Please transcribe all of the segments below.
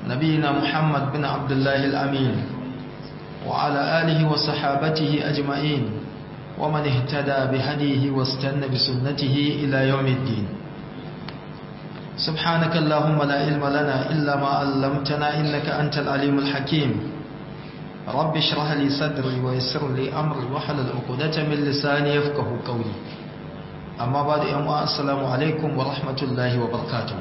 نبينا محمد بن عبد الله الأمين وعلى آله وصحابته أجمعين ومن اهتدى بهديه واستنى بسنته إلى يوم الدين سبحانك اللهم لا علم لنا إلا ما علمتنا إنك أنت العليم الحكيم رب اشرح لي صدري ويسر لي أمري وحلل عقدة من لساني يفقه قولي أما بعد يوم السلام عليكم ورحمة الله وبركاته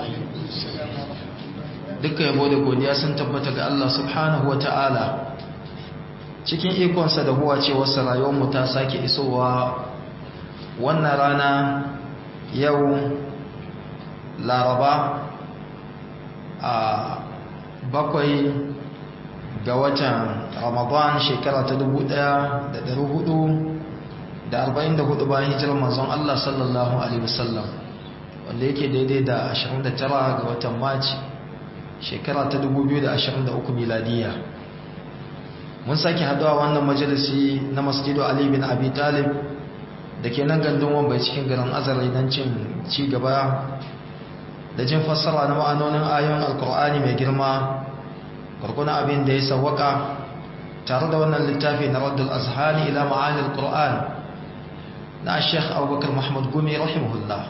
duka yabo da godiya sun tabbata ga Allah subhanahu wa ta'ala cikin ikonsa da huwa ce wasu rayuwarmu ta sake isowa wannan rana yau laraba a bakwai ga watan ramadan shekara ta dubu da da da hudu arba'in hudu bayan hijirar manzon Allah sallallahu alaihi wasallam wanda yake daidai da 29 ga watan march shekara ta 2023 miladiya mun sake haduwa wannan majalisi na masjidu ali bin abi talib da ke nan gandun wambai cikin garin azare don cin ci gaba da jin fassara na ma'anonin ayoyin alkur'ani mai girma gurguna abin da ya sawwaka tare da wannan littafi na raddul azhani ila ma'anil qur'an na sheikh abubakar mahmud gumi rahimahullah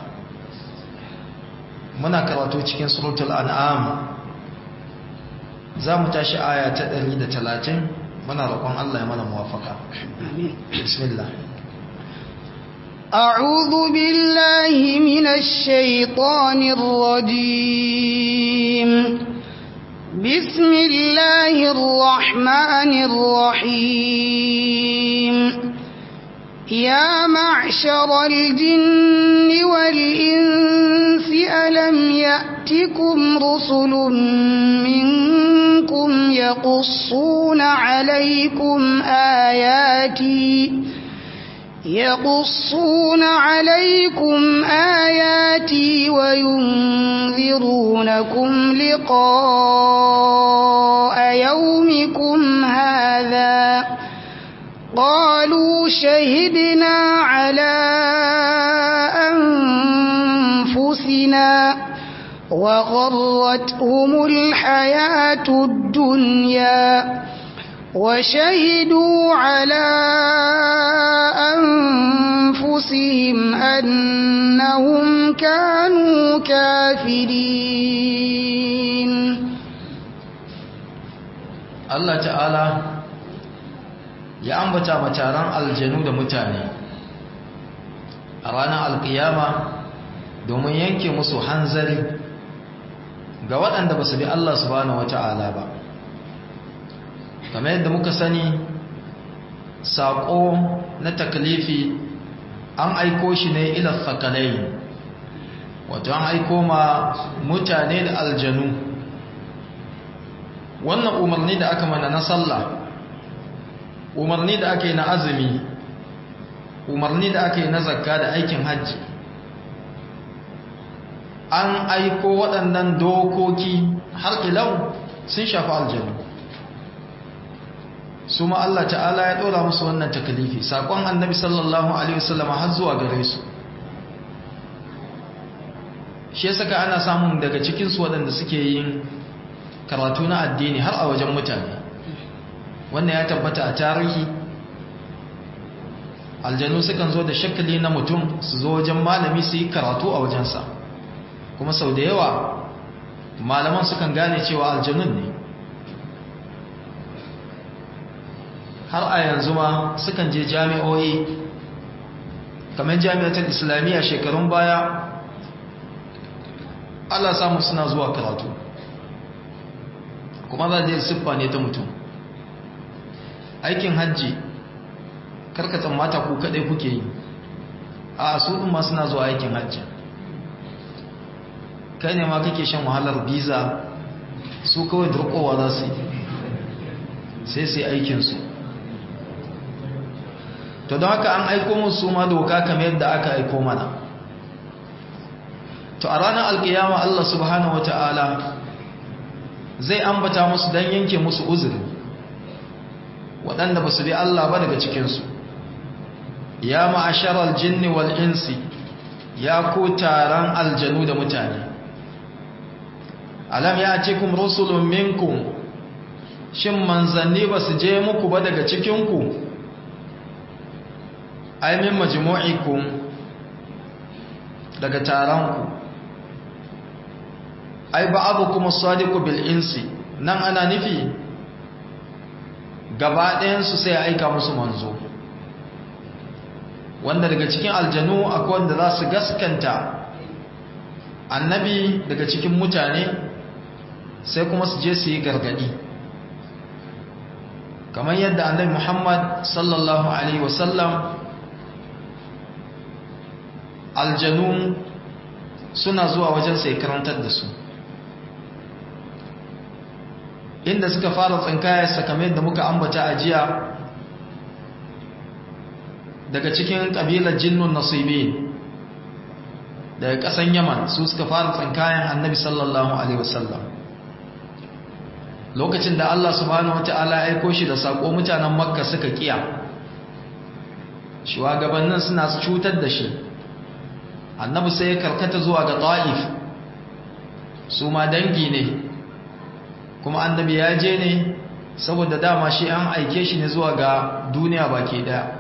muna karatu cikin suratul an'am za mu tashi aya ta 130 muna roƙon Allah ya mana muwafaka bismillah أعوذ بالله من الشيطان الرجيم بسم الله الرحمن الرحيم يا معشر الجن والإنس ألم يأتكم رسل منكم يقصون عليكم آياتي يقصون عليكم آياتي وينذرونكم لقاء يومكم هذا قالوا شهدنا على أنفسنا وغرتهم الحياة الدنيا وشهدوا على أنفسهم أنهم كانوا كافرين الله تعالى ya ambata mataran aljanu da mutane a ranar alkiyama domin yanke musu hanzari ga waɗanda ba su bi Allah subhanahu wata'ala ba kamar yadda muka sani saƙo na taklifi an aiko shi ne ila sakalai wato an aiko ma mutane da aljanu wannan umarni da aka mana na sallah umarni da aka yi na azumi umarni da aka yi na zakka da aikin hajji an aiko waɗannan dokoki har ilau sun shafi aljanu su ma Allah ta'ala ya ɗora musu wannan takalifi saƙon annabi sallallahu alaihi wasallam har zuwa gare su shi ya saka ana samun daga cikinsu waɗanda suke yin karatu na addini har a wajen mutane wannan ya tabbata a tarihi aljanu sukan zo da shakali na mutum su zo wajen malami su yi karatu a wajensa kuma sau da yawa malaman sukan gane cewa aljanun ne har a yanzu ma sukan je jami'o'i kamar jami'atar islamiyya shekarun baya Allah samu suna zuwa karatu kuma za je siffa ne ta mutum aikin hajji karkatan mata ku kadai kuke yi a su ɗin ma suna zuwa aikin hajji kai ne ma kake shan wahalar biza su kawai durkowa za su yi sai sai aikinsu to don haka an aiko musu ma doka kamar yadda aka aiko mana to a ranar alkiyama Allah subhanahu wata'ala zai ambata musu don yanke musu uzuri waɗanda ba su bi Allah ba daga cikinsu ya ma'asharar jinni wal insi ya ku taron aljanu da mutane alam ya ce kum rusulun minkum shin manzanni ba su je muku ba daga cikinku aimin majmu'ikum daga taronku ai ba abu kuma sadiku bil insi nan ana nufi gaba ɗayansu sai aika musu manzo wanda daga cikin aljanu akwai wanda za su gaskanta annabi daga cikin mutane sai kuma su je su yi gargadi kamar yadda annabi muhammad sallallahu alaihi wasallam aljanu suna zuwa wajen sai karantar da su inda suka fara tsinkaya sakamai da muka ambata a jiya daga cikin ƙabilar jinnun nasibi daga ƙasan yaman su suka fara tsinkayen annabi sallallahu alaihi wasallam lokacin da Allah subhanahu wata'ala ya aiko shi da sako mutanen makka suka kiya shugabannin suna cutar da shi annabi sai ya karkata zuwa ga ta'if su ma dangi ne kuma annabi ya je ne saboda dama shi an aike shi ne zuwa ga duniya baki daya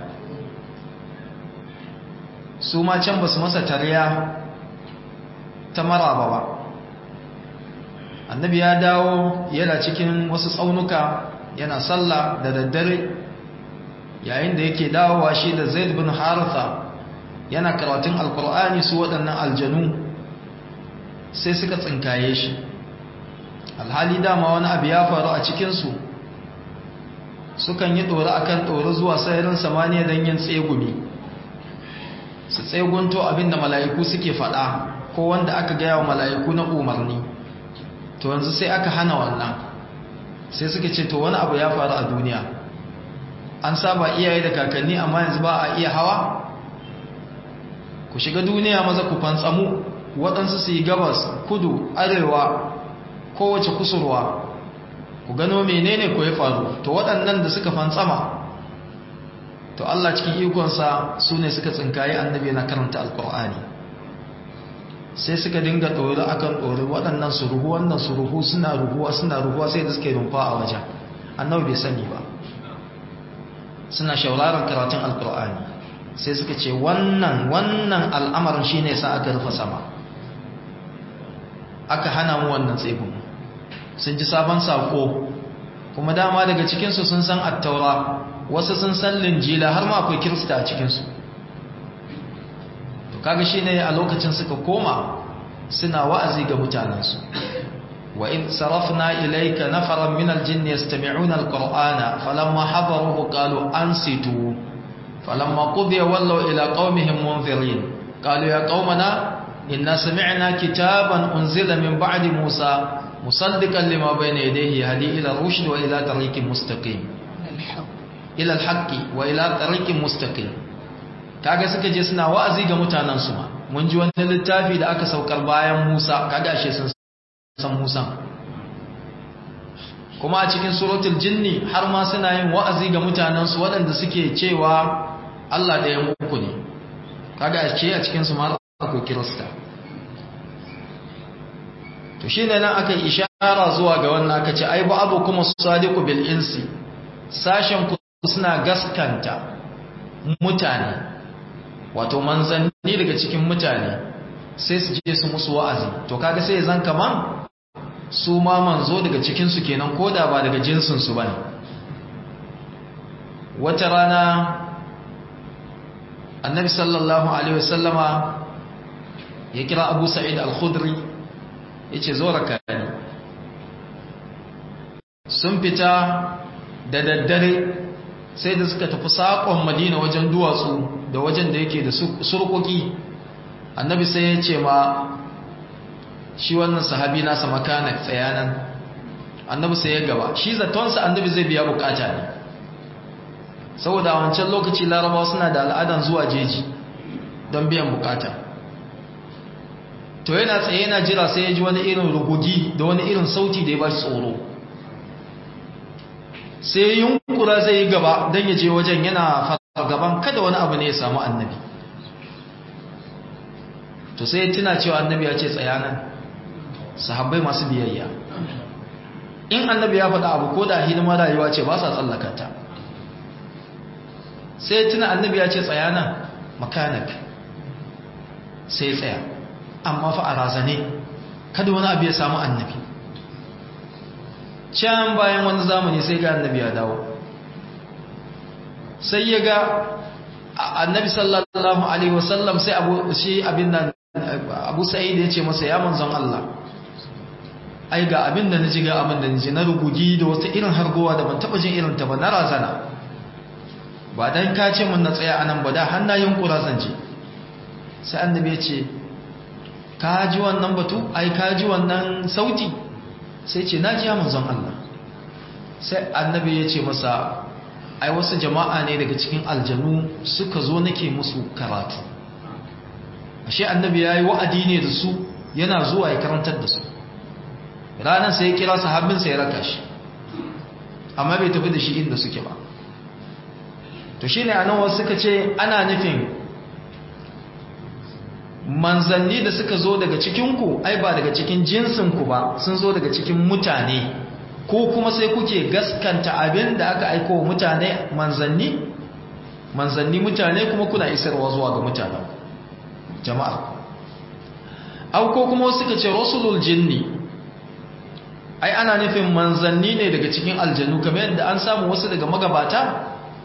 su ma can ba su masa tarya ta maraba ba annabi ya dawo yana cikin wasu tsaunuka yana sallah da daddare yayin da yake dawowa shi da zaid bin haritha yana karatun alkur'ani su waɗannan aljanu sai suka tsinkaye shi alhali dama wani abu ya faru a cikinsu sukan yi ɗori akan ɗori zuwa sararin samaniya don yin tsegumi su tsegunto abinda mala'iku suke faɗa ko wanda aka gaya wa mala'iku na umarni to yanzu sai aka hana wannan sai suka ce to wani abu ya faru a duniya an saba iyaye da kakanni amma yanzu ba a iya hawa ku shiga duniya maza ku fantsamu waɗansu su yi gabas kudu arewa kowace kusurwa ku gano menene ku ya faru to waɗannan da suka fantsama to Allah cikin ikonsa su ne suka tsinkaye annabi na karanta alkur'ani sai suka dinga ɗori akan ɗori waɗannan su ruhu wannan su ruhu suna ruhuwa suna ruhuwa sai da suka yi rumfa a wajen annabi bai sani ba suna shauraron karatun alkur'ani sai suka ce wannan wannan al'amarin shi ne sa aka rufe sama aka hana mu wannan tsibin sun ji sabon saƙo kuma dama daga cikinsu sun san attaura wasu sun san linjila har ma akwai kirista a cikinsu to kaga shi ne a lokacin suka koma suna wa'azi ga mutanensu wa in sarafna ilayka nafaran min aljinn yastami'una alqur'ana falamma hadaruhu qalu ansitu falamma qudiya wallaw ila qaumihim munzirin qalu ya qaumana inna sami'na kitaban unzila min ba'di musa musaddiqan lima bayna yadayhi yahdi ila rushd wa ila tariqin mustaqim ila alhaqqi wa ila tariqin mustaqim kaga suka je suna wa'azi ga mutanen su ma mun ji wani littafi da aka saukar bayan Musa kaga ashe sun san Musa kuma a cikin suratul jinni har ma suna yin wa'azi ga mutanen su waɗanda suke cewa Allah da ya muku ne kaga ashe a cikin su ma akwai kirista to shine nan aka ishara zuwa ga wannan aka ce ai ba abu kuma sadiqu bil insi sashen ku suna gaskanta mutane wato manzanni daga cikin mutane sai su je su musu wa'azi to kaga sai zan kaman su ma manzo daga cikin su kenan koda ba daga jinsin su bane wata rana annabi sallallahu alaihi wasallama ya kira abu sa'id al-khudri yace zo raka ni sun fita da daddare sai da suka tafi saƙon madina wajen duwatsu da wajen da yake da surkoki annabi sai ya ce ma shi wannan sahabi nasa makana tsayanan annabi sai ya gaba shi zatonsa annabi zai biya bukata ne saboda a wancan lokaci larabawa suna da al'adan zuwa jeji don biyan bukata to yana tsaye yana jira sai ya ji wani irin rugugi da wani irin sauti da ya ba shi tsoro sai yunkura zai yi gaba don ya je wajen yana gaban kada wani abu ne ya samu annabi to sai tuna cewa annabi ya ce tsayanan sahabbai masu biyayya in annabi ya faɗa abu ko da hidima rayuwa ce ba sa tsallakata sai tuna annabi ya ce tsaya nan makanik sai tsaya amma fa a razane kada wani abu ya samu annabi can bayan wani zamani sai ga annabi ya dawo sai ya ga annabi sallallahu alaihi wasallam sai abu shi abin nan abu sa'id ya ce masa ya manzon Allah ai ga abin da naji ga abin da naji na rugugi da wata irin hargowa da ban taba jin irin ta ba na razana ba dan ka ce mun na tsaya anan ba da hannayen kura zan je sai annabi ya ce ka ji wannan batu ai ka ji wannan sauti sai ce naji ya manzon Allah sai annabi ya ce masa ai wasu jama'a ne daga cikin aljanu suka zo nake musu karatu ashe annabi yayi wa'adi ne da su yana zuwa ya karantar da su ranar sai ya kira sahabbin sai ya raka shi amma bai tafi da shi inda suke ba to shine anan wasu suka ce ana nufin manzanni da suka zo daga cikinku ai ba daga cikin jinsinku ba sun zo daga cikin mutane ko kuma sai kuke gaskanta abin da aka aiko wa mutane manzanni manzanni mutane kuma kuna isarwa zuwa ga mutane jama'a au ko kuma suka ce rasulul jinni ai ana nufin manzanni ne daga cikin aljanu kamar yadda an samu wasu daga magabata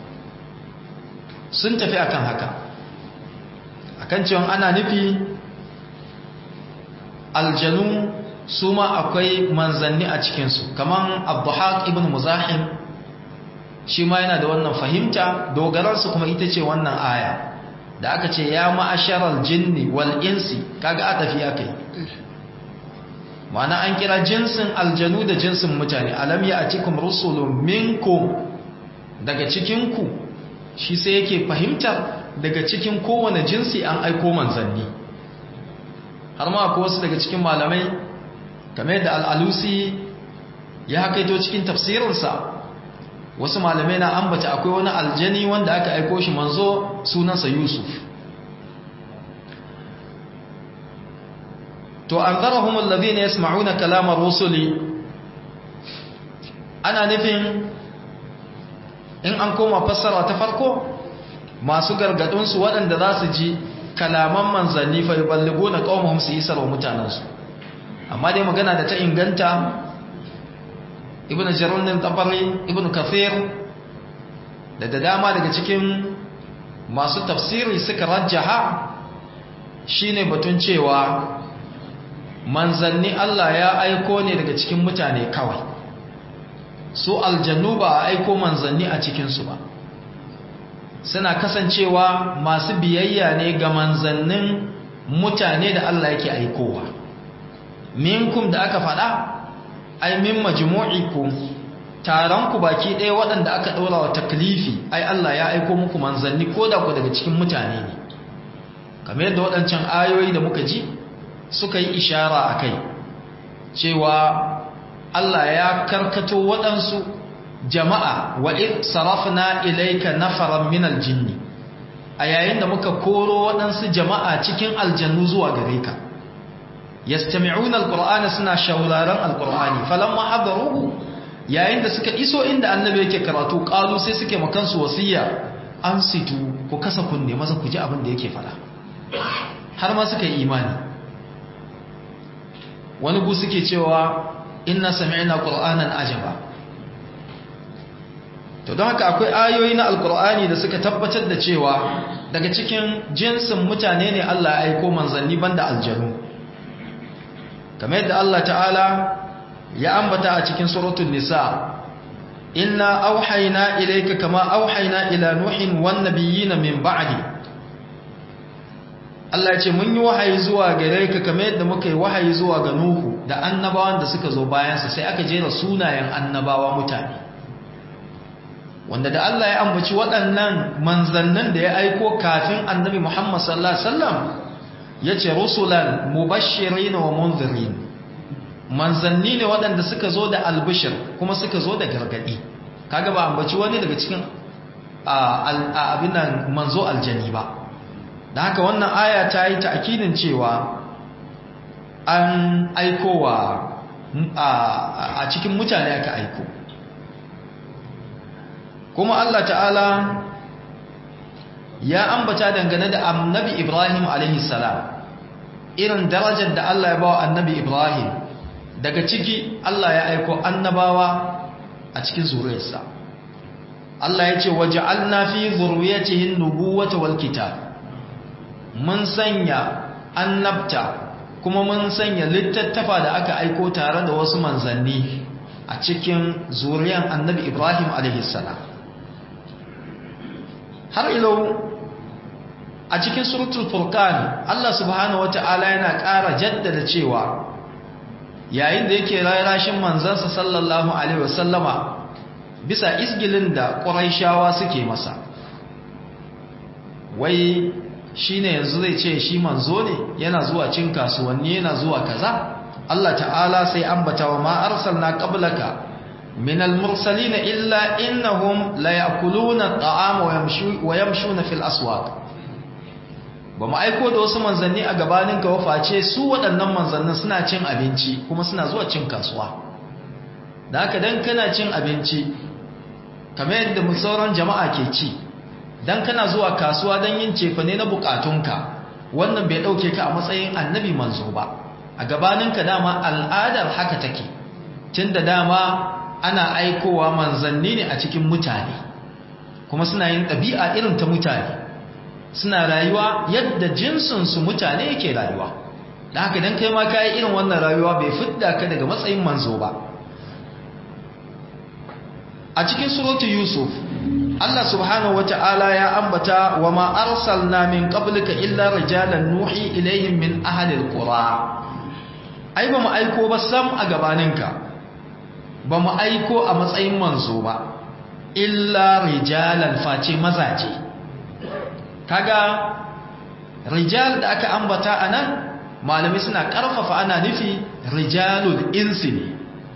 sun tafi akan haka akan cewa ana nufi aljanu su ma akwai manzanni a cikinsu kamar abduhaq ibn muzahim shi ma yana da wannan fahimta dogararsu kuma ita ce wannan aya da aka ce ya ma'asharar jinni wal insi kaga a tafi aka yi ma'ana an kira jinsin aljanu da jinsin mutane alam ya atikum rusulun minkum daga cikinku shi sai yake fahimtar daga cikin kowane jinsi an aiko manzanni har ma akwai wasu daga cikin malamai game da al'alusi ya hakaito cikin tafsirinsa wasu malamai na ambata akwai wani aljani wanda aka aiko shi manzo sunansa yusuf to an zarahun allazi ne ya sma'una kalamar rusuli ana nufin in an koma fassara ta farko masu gargadunsu waɗanda za su ji kalaman manzanni fa yuballigo na qaumahum su isar wa mutanansu amma dai magana da ta inganta ibnu jarun tabari ibnu kafir da da dama daga cikin masu tafsiri suka rajjaha shine batun cewa manzanni Allah ya aiko ne daga cikin mutane kawai su aljannu ba a aiko manzanni a cikinsu ba suna kasancewa masu biyayya ne ga manzannin mutane da Allah yake aikowa minkum da aka faɗa ai min majmu'ikum taron ku baki ɗaya waɗanda aka ɗora wa taklifi ai Allah ya aiko muku manzanni ko da ku daga cikin mutane ne kamar yadda waɗancan ayoyi da muka ji suka yi ishara a kai cewa Allah ya karkato waɗansu jama'a wa id sarafna ilayka nafaran min aljinni a yayin da muka koro waɗansu jama'a cikin aljannu zuwa gare ka yastami'una alqur'ana suna shauraron alqur'ani falamma hadaruhu yayin da suka iso inda annabi yake karatu qalu sai suke makansu wasiya an situ ku kasa kunne maza ku ji abin da yake fada har ma suka yi imani wani gu suke cewa inna sami'na qur'anan ajaba to don haka akwai ayoyi na alqur'ani da suka tabbatar da cewa daga cikin jinsin mutane ne Allah ya aiko manzanni banda aljanu kamar yadda Allah ta'ala ya ambata a cikin suratul nisa inna auhayna ilayka kama auhayna ila nuhin wan nabiyina min ba'di Allah ya ce mun yi wahayi zuwa gare ka kamar yadda muka yi wahayi zuwa ga Nuhu da annabawan da suka zo bayansa sai aka jera sunayen annabawa mutane wanda da Allah ya ambaci waɗannan manzannin da ya aiko kafin annabi Muhammad sallallahu alaihi wasallam yace rusulan mubashirin wa munzirin manzanni ne waɗanda suka zo da albishir kuma suka zo da gargadi kaga ba ambaci wani daga cikin abin nan manzo aljani ba da haka wannan aya ta yi ta'kidin cewa an aikowa a cikin mutane aka aiko kuma Allah ta'ala ya ambata dangane da annabi Ibrahim alaihi salam irin darajar da Allah ya bawa annabi Ibrahim daga ciki Allah ya aiko annabawa a cikin zuriyarsa Allah ya ce waja'alna fi zurriyatihi an-nubuwata wal kitab mun sanya annabta kuma mun sanya littattafa da aka aiko tare da wasu manzanni a cikin zuriyan annabi Ibrahim alaihi salam har ilau a cikin suratul furqan Allah subhanahu wata'ala yana ƙara jaddada cewa yayin da yake rayashin manzansa sallallahu alaihi wasallama bisa isgilin da quraishawa suke masa wai shine yanzu zai ce shi manzo ne yana zuwa cin kasuwanni yana zuwa kaza Allah ta'ala sai ambata wa ma arsalna qablaka min al-mursalin illa innahum la ya'kuluna at-ta'ama wa yamshuna fil aswaq ba mu aiko da wasu manzanni a gabanin ka waface su waɗannan manzannin suna cin abinci kuma suna zuwa cin kasuwa da haka dan kana cin abinci kamar yadda mu sauran jama'a ke ci dan kana zuwa kasuwa dan yin cefane na bukatunka wannan bai dauke ka a matsayin annabi manzo ba a gabanin ka dama al'adar haka take tunda dama ana aikowa manzanni ne a cikin mutane kuma suna yin ɗabi'a irin ta mutane suna rayuwa yadda jinsinsu mutane yake rayuwa da haka don kai ma kayi irin wannan rayuwa bai fidda ka daga matsayin manzo ba a cikin suratu yusuf Allah subhanahu wata'ala ya ambata wa ma arsalna min qablika illa rijalan nuhi ilaihim min ahli alqura ai ba mu aiko ba sam a gabaninka ba mu aiko a matsayin manzo ba illa rijalan face mazaje kaga rijal da aka ambata anan malami suna karfafa ana nufi rijalul insi ne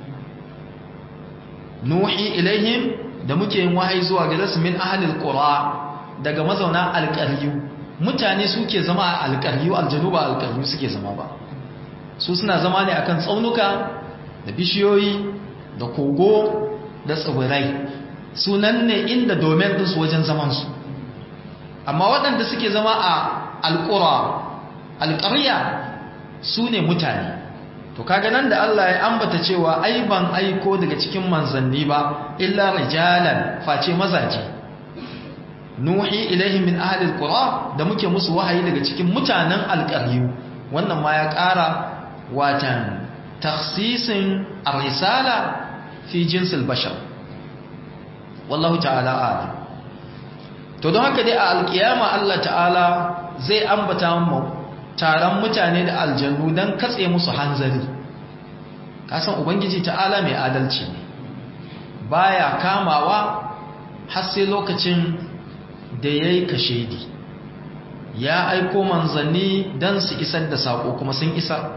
nuhi ilaihim da muke yin wahayi zuwa ga su min ahlil qura daga mazauna alqaryu mutane suke zama a alqaryu aljanuba alqaryu suke zama ba su suna zama ne akan tsaunuka da bishiyoyi da kogo da tsibirai sunan ne inda domin ɗinsu wajen zamansu amma waɗanda suke zama a alƙura alƙarya su ne mutane to kaga nan da Allah ya ambata cewa ai ban aiko daga cikin manzanni ba illa rijalan face mazaje nuhi ilaihim min ahli alqura da muke musu wahayi daga cikin mutanen alƙaryu wannan ma ya ƙara watan takhsisin ar-risala fi jinsil bashar wallahu ta'ala a'lam to don haka dai a alkiyama Allah ta'ala zai ambata mu taron mutane da aljannu don katse musu hanzari kasan ubangiji ta'ala mai adalci ne baya kamawa har sai lokacin da yayi kashedi ya aiko manzanni don su isar da sako kuma sun isar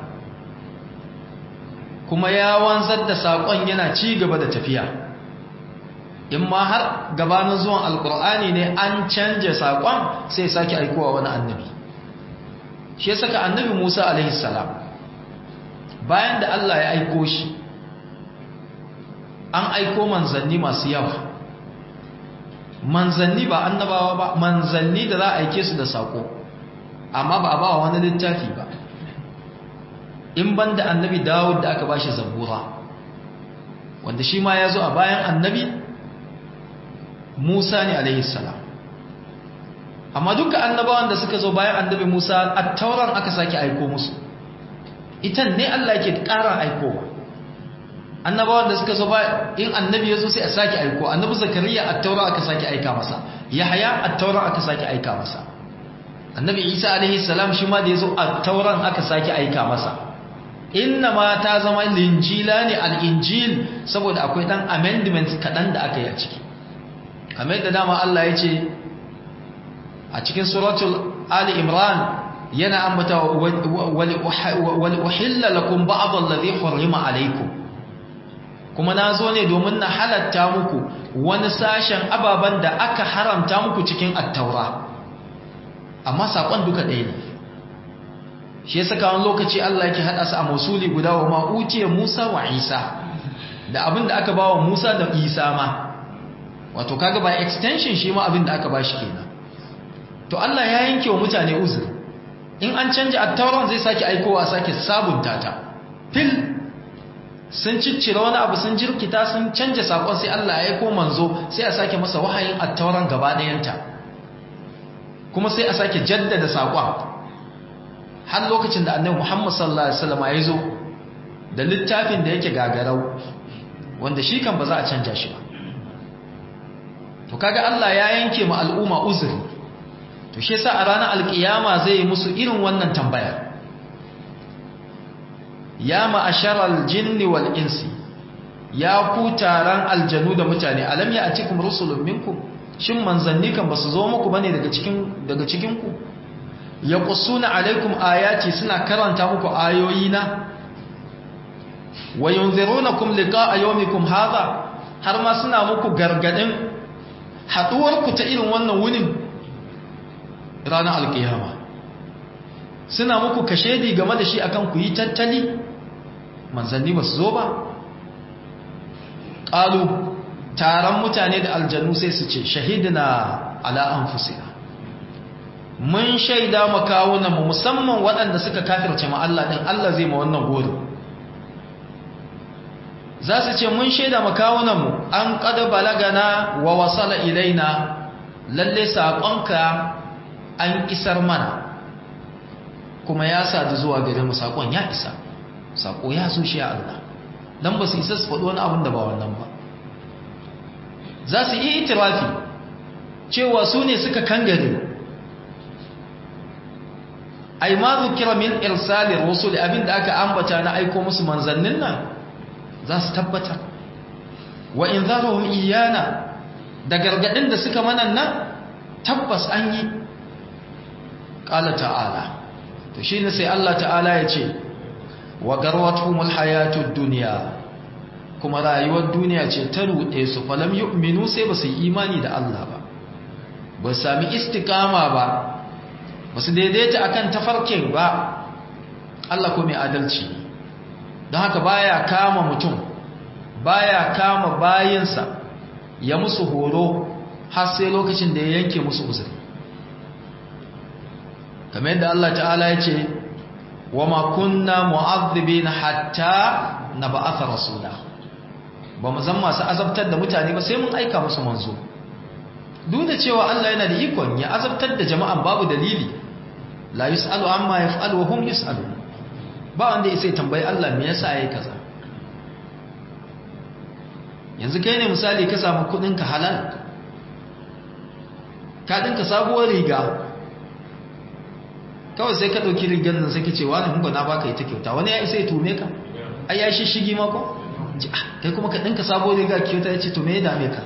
kuma ya wanzar da sakon yana ci gaba da tafiya in ma har gabanin zuwan alkur'ani ne an canje saƙon sai sake aikowa wani annabi shi ya saka annabi musa alaihissalam bayan da allah ya aiko shi an aiko manzanni masu yawa manzanni ba annabawa ba manzanni da za a aike su da saƙo amma ba a ba wani littafi ba in ban da annabi dawud da aka ba shi zabura wanda shi ma ya zo a bayan annabi Musa ne alaihi salam amma duka annabawan da suka zo bayan annabi Musa at-tauran aka sake aiko musu itan ne Allah yake ƙara aikowa annabawan da suka zo bayan in annabi ya zo sai a sake aiko annabi Zakariya at-taura aka sake aika masa Yahya at-taura aka sake aika masa annabi Isa alaihi salam shi ma da ya zo at-tauran aka sake aika masa inna ma ta zama linjila ne al-injil saboda akwai dan amendment kadan da aka yi a ciki kamar yadda dama Allah ya ce a cikin suratul Ali Imran yana ambata wal uhilla lakum ba'd alladhi hurrima alaykum kuma nazo ne domin na halatta muku wani sashen ababan da aka haramta muku cikin at-taura amma sakon duka ɗaya ne shi ya saka wani lokaci Allah yake haɗa su a mausuli guda wa ma'utiyar Musa wa Isa da abin da aka ba wa Musa da Isa ma wato kaga ba extension shi ma abin da aka ba shi kenan to Allah ya yanke wa mutane uzuri in an canja attauran zai sake aikowa sake sabunta ta fil sun ciccire wani abu sun jirkita sun canja sakon sai Allah ya aiko manzo sai a sake masa wahayin attauran gaba ɗayanta kuma sai a sake jaddada sakon har lokacin da annabi Muhammad sallallahu alaihi wasallam ya zo da littafin da yake gagarau wanda shi kan ba za a canja shi ba to kaga Allah ya yanke mu al'umma uzuri to shi yasa a ranar alkiyama zai yi musu irin wannan tambaya ya ma'asharal jinni wal insi ya ku taron aljanu da mutane alam ya atikum rusulun minkum shin manzanni kan basu zo muku bane daga cikin daga cikin ku yaqussuna alaikum ayati suna karanta muku ayoyina wa yunzirunakum liqa'a yawmikum hadha har ma suna muku gargadin haduwar ku ta irin wannan wunin ranar alkiyama suna muku kashedi game da shi akan ku yi tattali manzanni ba su zo ba ƙalu taron mutane da aljanu sai su ce shahidina ala anfusina mun shaida makawunanmu musamman waɗanda suka kafirce ma Allah ɗin Allah zai ma wannan gori za su ce mun shaida makawunanmu an ƙada balagana wa wasala ilaina lalle saƙonka an isar mana kuma ya sadu zuwa gare mu saƙon ya isa saƙo ya so shi ya Allah don ba su isa su faɗi wani abin da ba wannan ba za su yi itirafi cewa su ne suka kangare ai ma zukira min irsalir rusul abin da aka ambata na aiko musu manzannin nan za su tabbatar wa in zarahum iyana da gargadin da suka manan nan tabbas an yi qala ta'ala to shine sai Allah ta'ala ya ce wa garwatuhumul hayatud dunya kuma rayuwar duniya ce ta ruɗe su falam yu'minu sai ba su yi imani da Allah ba ba su sami istiqama ba ba su daidaita akan tafarkin ba Allah ko mai adalci don haka baya kama mutum baya kama bayinsa ya musu horo har sai lokacin da ya yanke musu uzuri kamar yadda Allah ta'ala ya ce wa ma kunna mu'adhibina hatta nab'atha rasula ba mu zan masu azabtar da mutane ba sai mun aika musu manzo duk da cewa Allah yana da ikon ya azabtar da jama'an babu dalili la yus'alu amma yaf'alu wa hum yus'alu ba wanda ya sai tambayi Allah me yasa yayi kaza yanzu kai ne misali ka samu kudin ka halal ka dinka sabuwar riga kawai sai ka dauki rigar nan sai ka ce wani hungo na baka ita kyauta wani ya isa ya tume ka ai ya shi shigi mako kai kuma ka ɗinka sabo riga kyauta ya ce to me ya dame ka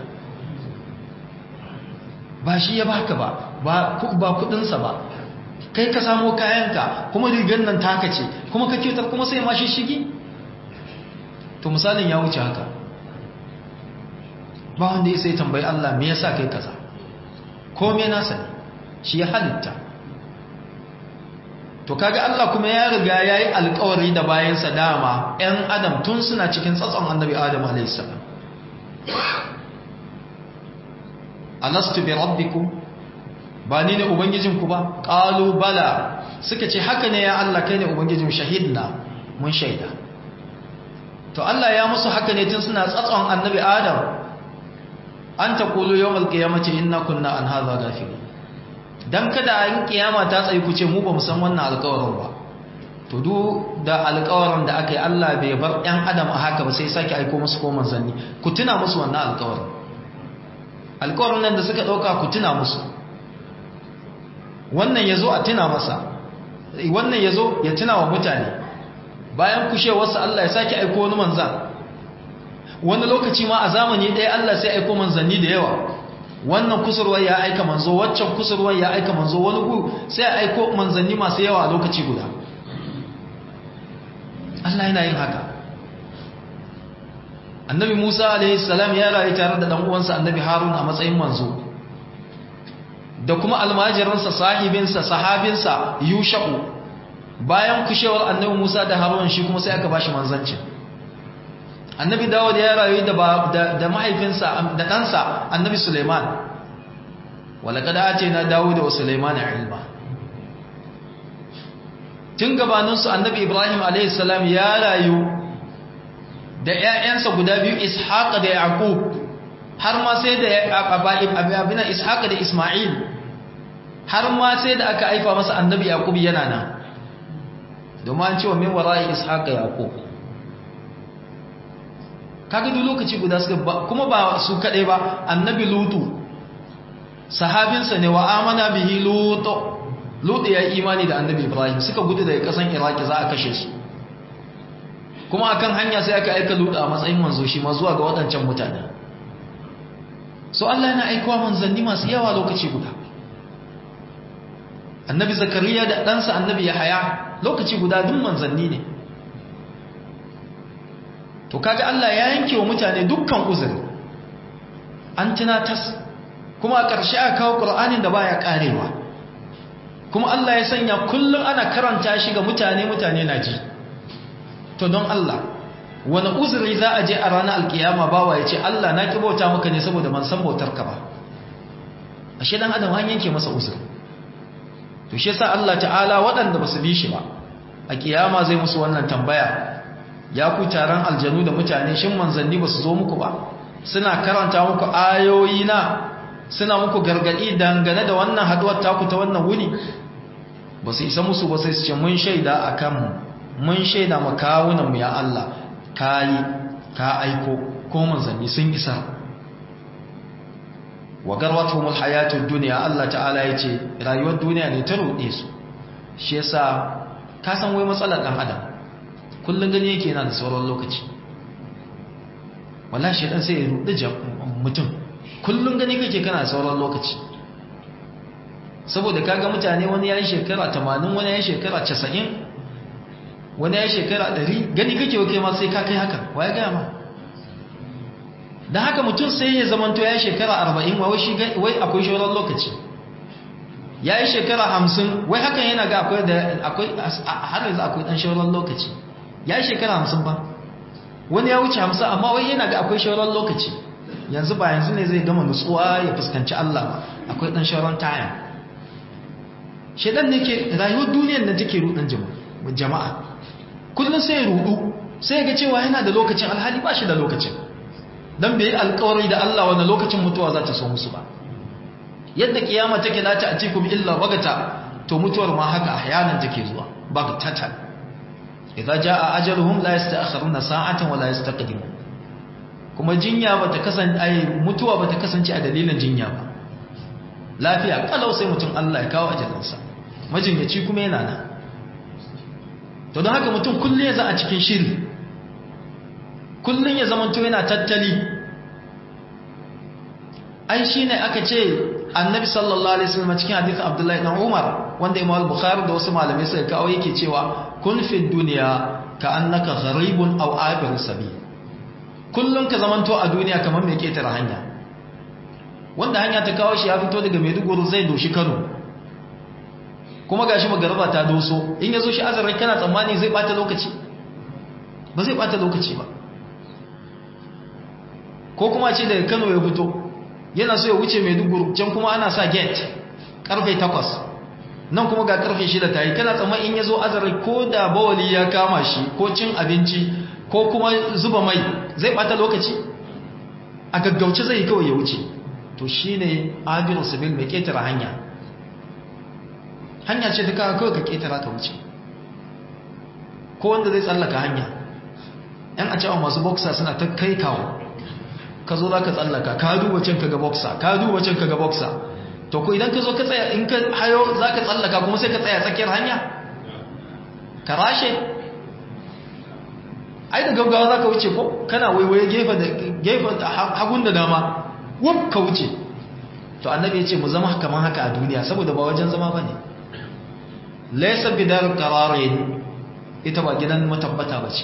ba shi ya baka ba ba kudinsa ba kai ka samo kayanka kuma rigar nan taka ce kuma ka kyautar kuma sai ma shi shigi to misalin ya wuce haka ba wanda ya sai tambayi Allah me yasa kai kaza ko me nasa ne shi ya halitta to kaga Allah kuma ya riga yayi alƙawari da bayansa dama ɗan adam tun suna cikin tsatson annabi adam alayhi salam alastu bi rabbikum ba ni ne ubangijinku ba qalu bala suka ce haka ne ya Allah kai ne ubangijin shahidna mun shaida to Allah ya musu haka ne tun suna tsatson annabi adam an taqulu yawmal qiyamati inna kunna an hadha ghafilin dan kada an kiyama ta tsayi ku ce mu ba mu san wannan alƙawarin ba to duk da alƙawarin da aka yi Allah bai bar ɗan adam a haka ba sai sake aiko musu ko manzanni ku tuna musu wannan alƙawarin alƙawarin nan da suka ɗauka ku tuna musu wannan ya zo a tuna masa wannan ya zo ya tuna wa mutane bayan kushewarsa Allah ya sake aiko wani manzan wani lokaci ma a zamani ɗaya Allah sai aiko manzanni da yawa wannan kusurwar ya aika manzo waccan kusurwar ya aika manzo wani gu sai a aiko manzanni masu yawa a lokaci guda Allah yana yin haka annabi Musa alaihi salam ya rayu tare da dan uwansa annabi Harun a matsayin manzo da kuma almajiransa sahibinsa sahabinsa Yusha'u bayan kushewar annabi Musa da Harun shi kuma sai aka bashi manzancin annabi Dawud ya rayu da da mahaifinsa da ɗansa annabi Suleiman walaqad atina Dawud wa Suleiman ilma tun gabaninsu annabi Ibrahim a.s. ya rayu da ‘ya'yansa guda biyu Ishaq da Yaqub har ma sai da abin Ishaq da Ismail har ma sai da aka haifa masa annabi Yaqub yana nan domin an cewa min wara'i Ishaq da Yaqub kaga duk lokaci guda suka kuma ba su kadai ba annabi Lutu sahabinsa ne wa amana bihi Lutu Lutu ya yi imani da annabi Ibrahim suka gudu daga kasan Iraki za a kashe su kuma akan hanya sai aka aika Lutu a matsayin manzo shi ma zuwa ga waɗancan mutane so Allah yana aikowa manzanni masu yawa lokaci guda annabi Zakariya da ɗansa annabi Yahaya lokaci guda duk manzanni ne to kaga Allah ya yanke wa mutane dukkan uzuri an tunatas kuma a ƙarshe aka kawo Qur'anin da baya karewa kuma Allah ya sanya kullum ana karanta shi ga mutane mutane na ji to don Allah wani uzuri za a je a ranar alkiyama bawa ya ce Allah na ki bauta maka ne saboda ban san bautar ka ba ashe dan adam an yanke masa uzuri to shi yasa Allah ta'ala waɗanda ba su bi shi ba a kiyama zai musu wannan tambaya ya ku taron aljanu da mutane shin manzanni ba su zo muku ba suna karanta muku ayoyi na suna muku gargadi dangane da wannan haduwar taku ta wannan wuni ba su isa musu ba sai su ce mun shaida a kanmu mun shaida makawunanmu ya Allah ka yi ka aiko ko manzanni sun isa wa garwatu mul hayatud dunya Allah ta'ala yace rayuwar duniya ne ta rude su shi yasa ka san wai matsalar dan adam kullun gani yake yana da sauran lokaci wallahi shedan sai ya rude mutum kullum gani kake kana sauran lokaci saboda kaga mutane wani yayi shekara 80 wani yayi shekara 90 wani yayi shekara 100 gani kake wake ma sai ka kai haka waye ga ma dan haka mutum sai ya zamanto yayi shekara 40 wai shi wai akwai sauran lokaci yayi shekara 50 wai hakan yana ga akwai da akwai har yanzu akwai dan sauran lokaci yayi shekara 50 ba wani ya wuce 50 amma wai yana ga akwai sauran lokaci yanzu ba yanzu ne zai gama nutsuwa ya fuskanci Allah ba akwai dan sharon taya shedan ne ke rayuwar duniyar da take rudan jama'a kullun sai ya rudu sai ga cewa yana da lokacin alhali ba shi da lokacin dan bai alƙawari da Allah wanda lokacin mutuwa za ta so musu ba yadda kiyama take la ta atikum illa bagata to mutuwar ma haka ahyanan take zuwa bagatatan idza jaa ajaluhum la yasta'khiruna sa'atan wa la yastaqdimun kuma jinya bata kasance ai mutuwa bata kasance a dalilin jinya ba lafiya kalau sai mutum Allah ya kawo ajalinsa majinyaci kuma yana nan to don haka mutum kullum ya za a cikin shiri kullum ya zama to yana tattali ai shine aka ce annabi sallallahu alaihi wasallam cikin hadisin abdullahi dan umar wanda imam bukhari da wasu malamai suka kawo yake cewa kun fi dunya ka annaka gharibun aw abir sabil kullum ka zamanto a duniya kamar mai ketare hanya wanda hanya ta kawo shi ya fito daga maiduguri zai doshi kano kuma gashi magaraba ta doso in ya zo shi azarai kana tsammani zai bata lokaci ba zai bata lokaci ba ko kuma ce daga kano ya fito yana so ya wuce maiduguri can kuma ana sa gate karfe 8 nan kuma ga karfe 6 ta yi kana tsammani in ya zo azarai ko da bawali ya kama shi ko cin abinci ko kuma zuba mai zai bata lokaci a gaggauce zai kawai ya wuce to shi ne abiru sabil mai ketara hanya hanya ce duka kawai ka ketara ka wuce ko wanda zai tsallaka hanya yan a cewa masu boxer suna ta kai kawo ka zo za ka tsallaka ka duba can ka ga boxer ka duba can ka ga boxer to ko idan ka zo ka tsaya in ka hayo za ka tsallaka kuma sai ka tsaya tsakiyar hanya ka rashe ai da gaggawa za ka wuce ko kana waiwaye gefen hagun da dama wuf ka wuce to annabi ya ce mu zama kamar haka a duniya saboda ba wajen zama ba ne laisa bidar qararin ita ba gidan matabbata ba ce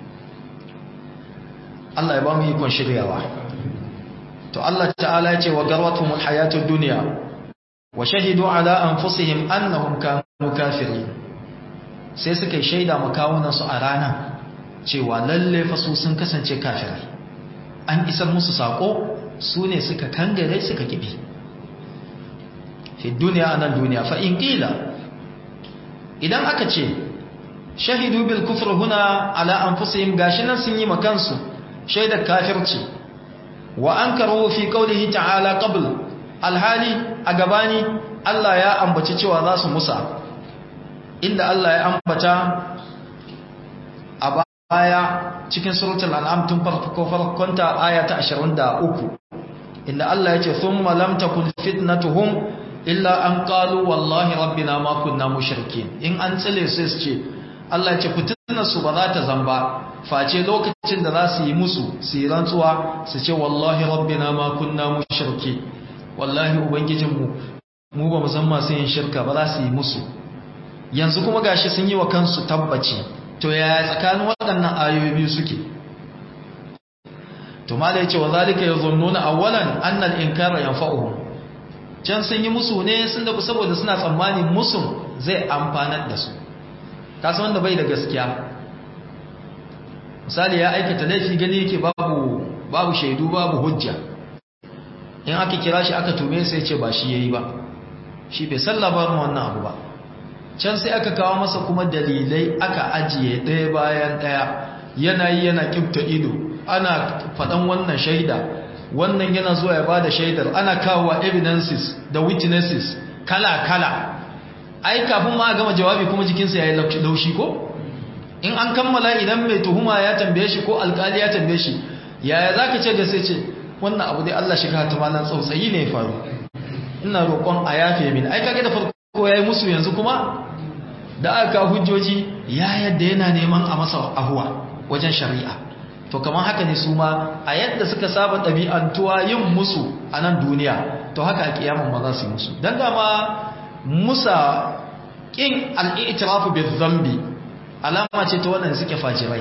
Allah ya ba mu ikon shiryawa to Allah ta'ala ya ce wa garwatuhum alhayatud dunya wa shahidu ala anfusihim annahum kanu kafirin sai suka yi shaida makawunansu a ranar cewa lalle fasu sun kasance kafirai an isar musu sako su ne suka kangare suka kibi fi duniya anan duniya fa in qila idan aka ce shahidu bil kufr huna ala anfusihim gashi nan sun yi makansu shaidar kafirci wa ankaru fi qawlihi ta'ala qabl alhali a gabani Allah ya ambaci cewa za su musa inda Allah ya ambata a baya cikin suratul an'am tun farko farkonta aya ta 23 inda Allah ya ce thumma lam takun fitnatuhum illa an qalu wallahi rabbina ma kunna mushrikin in an tsile su ce Allah ya ce fitnar su ba za ta zamba face lokacin da za su yi musu su yi rantsuwa su ce wallahi rabbina ma kunna mushriki wallahi ubangijinmu mu ba mu san masu yin shirka ba za su yi musu yanzu kuma gashi sun yi wa kansu tabbaci to yaya tsakanin waɗannan ayoyi biyu suke to mala yace wa zalika yazunnuna awwalan anna al-inkara yanfa'uhum can sun yi musu ne sun da saboda suna tsammani musun zai amfanar da su kasan wanda bai da gaskiya misali ya aikata laifi gani yake babu babu shaidu babu hujja in aka kira shi aka tume sai ce ba shi yayi ba shi bai san labarin wannan abu ba can sai aka kawo masa kuma dalilai aka ajiye ɗaya bayan ɗaya yana yi yana kifta ido ana faɗan wannan shaida wannan yana zuwa ya bada shaidar ana kawo evidences da witnesses kala-kala ai kafin ma a gama jawabi kuma jikinsa ya yi laushi ko in an kammala idan mai tuhuma ya tambaye shi ko alkali ya tambaye shi yaya za ka ce da sai ce wannan abu dai Allah shiga ta malan tsautsayi ne faru ina roƙon a yafe min ai kage da farko yayi musu yanzu kuma da aka hujjoji ya yadda yana neman a masa ahuwa wajen shari'a to kamar haka ne su ma a yadda suka saba ɗabi'antuwa yin musu a nan duniya to haka a kiyamun ma za su yi musu don dama musa ƙin al'itirafu bai zambi alama ce ta waɗanda suke fajirai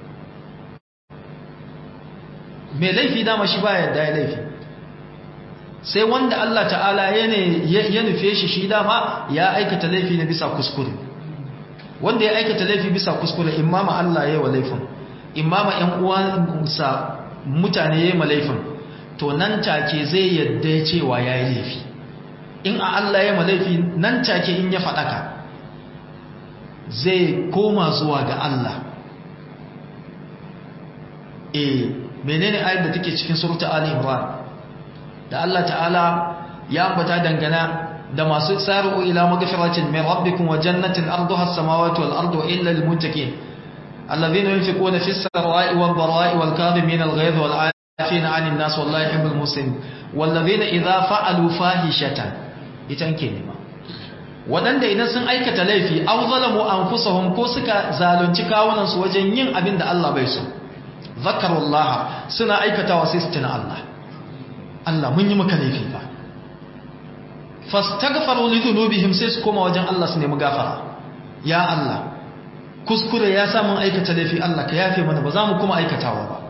mai laifi dama shi ba yadda ya laifi sai wanda Allah ta'ala ya nufe shi shi dama ya aikata laifi na bisa kuskure wanda ya aikata laifi bisa kuskure imama Allah ya yi wa laifin imama ‘yan uwansa mutane ya yi malaifin to nan take zai yadda cewa ya yi laifi in a Allah ya malaifi nan take in ya faɗaka zai koma zuwa ga Allah e menene ayat da take cikin surta Ali Imran da Allah ta'ala ya ambata dangana da masu tsaru ila magfiratin min rabbikum wa jannatin arduha as-samawati wal ardu illa lil muttaqin الذين ينفقون في السراء والضراء والكاظمين الغيظ والعافين عن الناس والله يحب المسلمين والذين إذا فعلوا فاحشة يتنكي نما waɗanda idan sun aikata laifi aw zalamu anfusahum ko suka zalunci kawunan su wajen yin abin da Allah bai so zakarullaha suna aikatawa sai su tuna Allah Allah mun yi maka laifi fa fastaghfaru li dhunubihim sai su koma wajen Allah su nemi gafara ya Allah kuskure ya samun aikata laifi Allah ka yafe mana ba za mu kuma aikatawa ba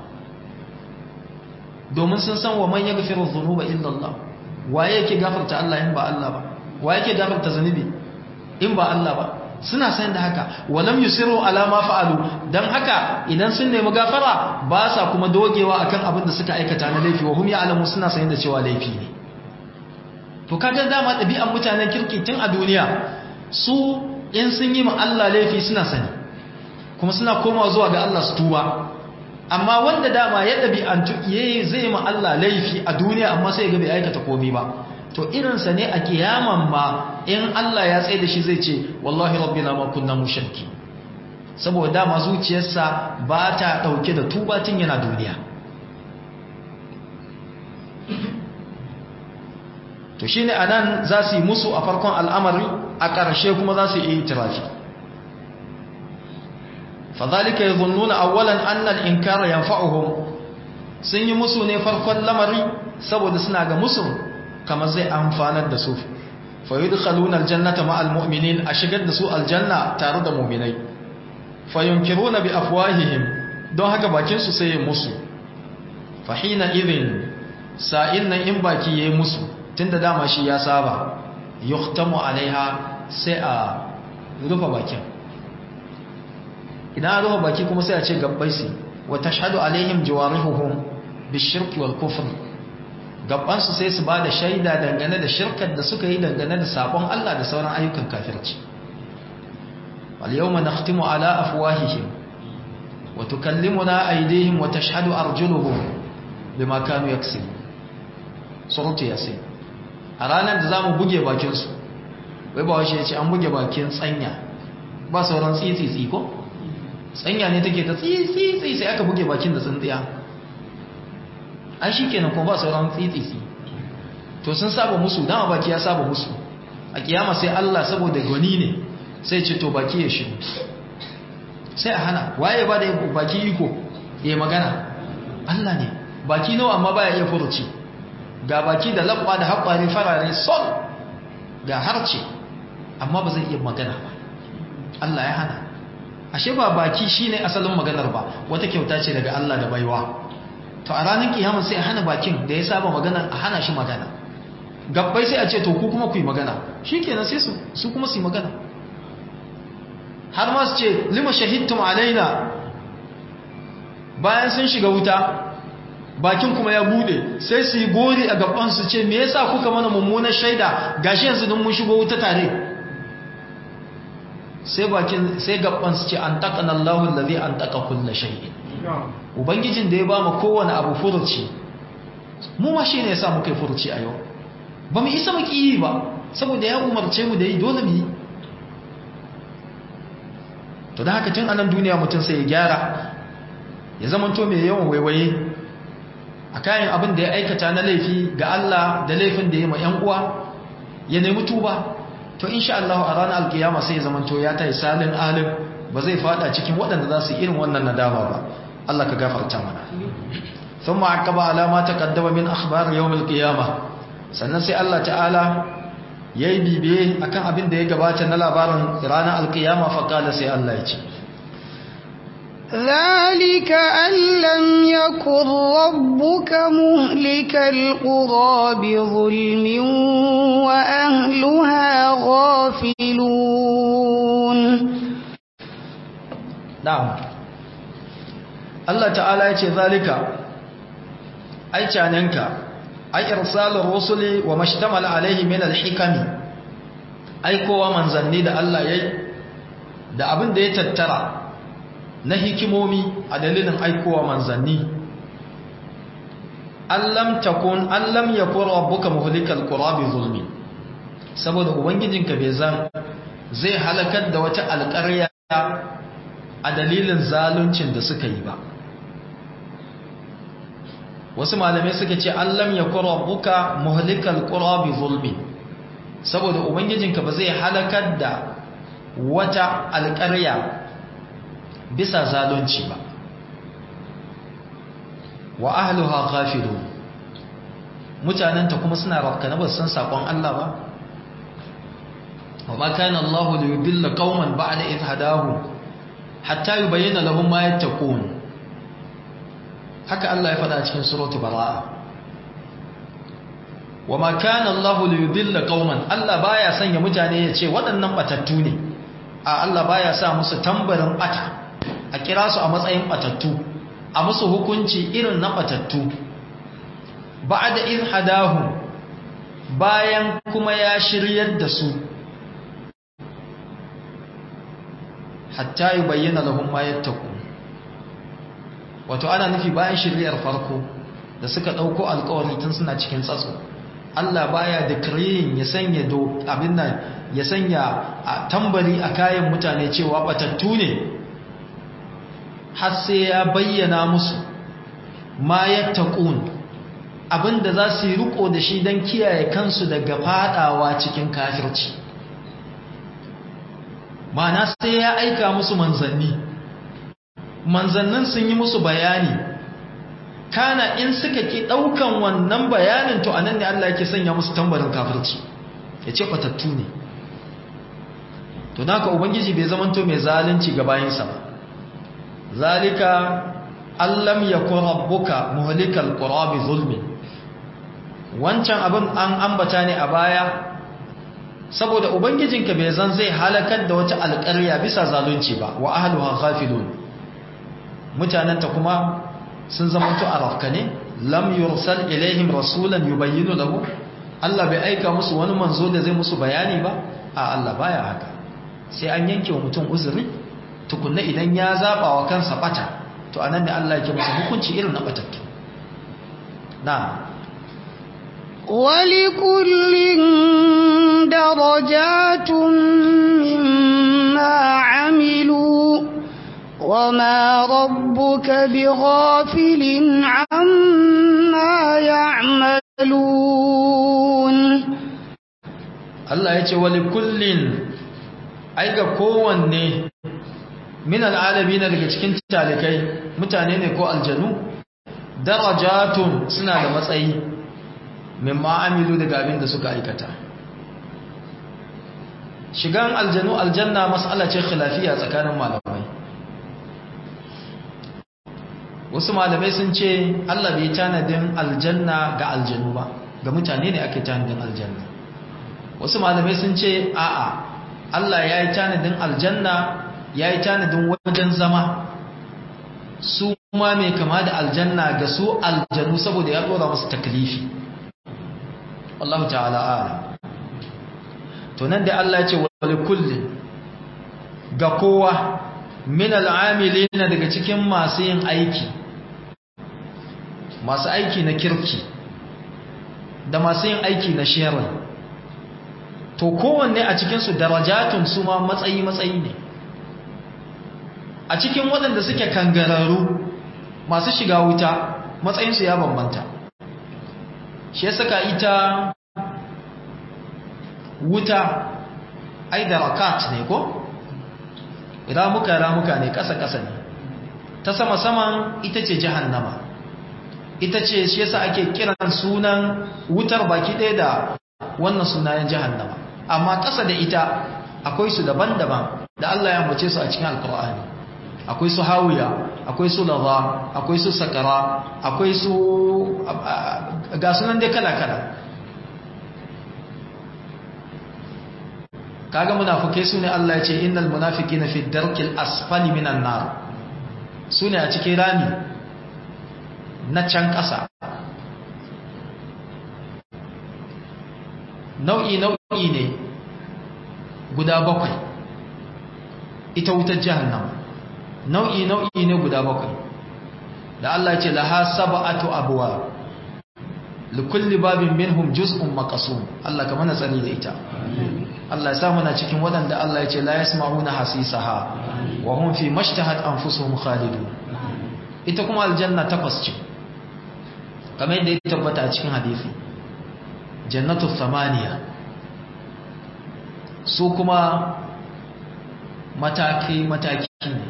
domin sun san wa man yaghfiru dhunuba illa Allah waye yake gafarta Allah in ba Allah ba waye yake gafarta zanubi in ba Allah ba suna san da haka walam yusiru ala ma fa'alu dan haka idan sun nemi gafara ba sa kuma dogewa akan abin da suka aikata na laifi wa hum ya'lamu suna san da cewa laifi ne to kaga dama ɗabi'an mutanen kirki tun a duniya su in sun yi ma Allah laifi suna sani kuma suna komawa zuwa ga Allah su tuba amma wanda dama ya ɗabi'antu yayi zai ma Allah laifi a duniya amma sai ga bai aikata komai ba to irinsa ne a kiyaman ma in Allah ya tsaye da shi zai ce wallahi rabbina ma kunna mushriki saboda dama zuciyarsa ba ta dauke da tuba tun yana duniya to shine anan za su yi musu a farkon al'amari a ƙarshe kuma za su yi itirafi fadhalika yadhunnuna awwalan anna al-inkara yanfa'uhum sun yi musu ne farkon lamari saboda suna ga musu kamar zai amfanar da su fa yudkhaluna al-jannata ma'al mu'minin a shigar da su aljanna tare da mu'minai fa yunkiruna bi afwahihim don haka bakin su sai ya musu fa hina idhin sa'in nan in baki yayi musu tunda dama shi ya saba yuhtamu alaiha sai a rufe bakin idan an rufe baki kuma sai a ce gabbai su wa tashhadu alaihim jawarihuhum bishirki wal kufr gabban su sai su bada shaida dangane da shirkar da suka yi dangane da sabon Allah da sauran ayyukan kafirci wal yawma nakhtimu ala afwahihim wa tukallimuna aydihim wa tashhadu arjuluhum bima kanu yaksibun suratu yasin a ranar da zamu buge bakin su wai ba washe yace an buge bakin tsanya ba sauran tsitsi ko tsanya ne take ta tsitsi sai aka buge bakin da tsintsiya ai shikenan kuma ba sauran tsitsi to sun saba musu dama baki ya saba musu a kiyama sai Allah saboda gwani ne sai ce to baki ya shiru sai a hana waye ba da baki iko ya magana Allah ne baki nawa amma baya iya furuci ga baki da labba da haƙwari farare sol ga harce amma ba zai iya magana ba Allah ya hana ashe ba baki shine asalin maganar ba wata kyauta ce daga Allah da baiwa to a ranar kiyama sai a hana bakin da ya saba magana a hana shi magana gabbai sai a ce to ku kuma ku yi magana shikenan sai su su kuma su yi magana har ma su ce lima shahidtum alaina bayan sun shiga wuta bakin kuma ya bude sai su yi gori a gaban su ce me yasa kuka mana mummunar shaida gashi yanzu don mun shigo wuta tare sai bakin sai gaban su ce an taqana Allahu allazi an taqa kullu shay'in ubangijin da ya ba mu kowane abu furuci mu ma shine yasa muka yi furuci a yau ba mu isa mu yi ba saboda ya umarce mu da yi dole mu yi to da haka tun anan duniya mutum sai ya gyara ya zamanto mai yawan waiwaye a kayan abin da ya aikata na laifi ga Allah da laifin da ya ma ‘yan uwa ya nemi tuba to insha Allah a ranar alkiyama sai ya zamanto ya ta yi salin alim ba zai fada cikin waɗanda za su irin wannan nadama ba Allah ka gafarta mana sun ma'akaba alama ta kaddama min akhbar yawon alkiyama sannan sai Allah ta'ala ya yi bibiye a kan abin da ya gabata na labarin ranar alkiyama faƙala sai Allah ya ce ذلك أن لم يكن ربك مهلك القرى بظلم وأهلها غافلون نعم الله تعالى يقول ذلك أي كاننك أي إرسال الرسل وما اشتمل عليه من الحكم أي كوا منزني da Allah yayi da abin da ya tattara na hikimomi a dalilin aikowa manzanni allam takun allam yakun rabbuka muhlikal qura bi zulmi saboda ubangijinka bai zan zai halakar da wata alƙarya a dalilin zaluncin da suka yi ba wasu malamai suka ce allam yakun rabbuka muhlikal qura bi zulmi saboda ubangijinka ba zai halakar da wata alƙarya bisa zalunci ba wa ahluha ghafilun mutananta kuma suna rafkana ba san sakon Allah ba wa ma kana Allah li yudilla qauman ba'da idh hadahum hatta yubayyana lahum ma yattaqun haka Allah ya faɗa cikin suratul baraa wa ma kana Allah li yudilla qauman Allah baya sanya mutane ya ce waɗannan batattu ne a Allah baya sa musu tambarin bata a kira su a matsayin batattu a musu hukunci irin na batattu ba da in hadahu bayan kuma ya shiryar da su hatta yi bayyana lahun mayar taku wato ana nufi bayan shiryar farko da suka ɗauko alkawari tun suna cikin tsatso Allah baya da kirin ya sanya do abin nan ya sanya a tambari a kayan mutane cewa batattu ne har sai ya bayyana musu ma yattaqun abinda za su yi riko da shi don kiyaye kansu daga fadawa cikin kafirci mana sai ya aika musu manzanni manzannin sun yi musu bayani kana in suka ki daukan wannan bayanin to anan ne Allah yake sanya musu tambarin kafirci yace batattu ne to naka ubangiji bai zamanto mai zalunci ga bayinsa ba zalika allam yakun rabbuka muhlikal qura bi zulmi wancan abin an ambata ne a baya saboda ubangijinka bai zan zai halakar da wata alƙarya bisa zalunci ba wa ahluha ghafilun mutananta kuma sun zamanto arafka ne lam yursal ilaihim rasulan yubayyinu lahu Allah bai aika musu wani manzo da zai musu bayani ba a Allah baya haka sai an yanke wa mutum uzuri tukunna idan ya zaba wa kansa bata to anan ne Allah yake masa hukunci irin na batattu na ولكل درجات مما عملوا وما ربك بغافل عما يعملون Allah ya ce wali kullin ai ga kowanne min al'alabi na daga cikin talikai mutane ne ko aljanu darajatun suna da matsayi min ma'amilu daga abin da suka aikata shigan aljanu aljanna mas'ala ce khilafiya tsakanin malamai wasu malamai sun ce Allah bai tanadin aljanna ga aljanu ba ga mutane ne ake tanadin aljanna wasu malamai sun ce a'a Allah ya yi tanadin aljanna ya yi tanadin wajen zama su ma mai kama da aljanna ga su aljanu saboda ya dora musu taklifi Allah ta'ala ala to nan da Allah ya ce wali kullin ga kowa min al'amilina daga cikin masu yin aiki masu aiki na kirki da masu yin aiki na sharri to kowanne a cikinsu darajatun su ma matsayi-matsayi ne a cikin waɗanda suke kangararru masu shiga wuta matsayinsu ya bambanta shi ya saka ita wuta ai da rakat ne ko? ramuka ramuka ne ƙasa-ƙasa ne ta sama-saman ita ce jahannama ita ce shi yasa ake kiran sunan wutar baki ɗaya da wannan sunayen jahannama amma ƙasa da ita akwai su daban-daban da Allah ya mace su a cikin alkur'ani akwai su hawiya akwai su laza akwai su sakara akwai su ga sunan dai kala-kala kaga munafikai sune Allah ya ce innal munafiqina fi darkil asfali minan nar sune a cikin rami na can ƙasa nau'i nau'i ne guda bakwai ita wutar jahannama nau'i nau'i ne guda bakwai da Allah ce laha sab'atu abwa likulli babin minhum juz'un maqsum Allah ka mana tsari da ita Allah ya sa muna cikin waɗanda Allah ya ce la yasma'una hasisaha wa hum fi mashtahat anfusuhum khalidun ita kuma aljanna takwas ce kamar yadda ya tabbata a cikin hadisi jannatu thamaniya su kuma mataki mataki ne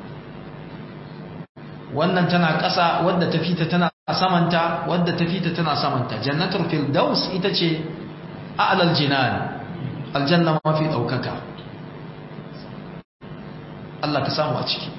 wannan tana ƙasa wadda ta fita tana samanta wadda ta fita tana samanta jannatul firdaus ita ce a'lal jinan aljanna mafi daukaka Allah ka samu a ciki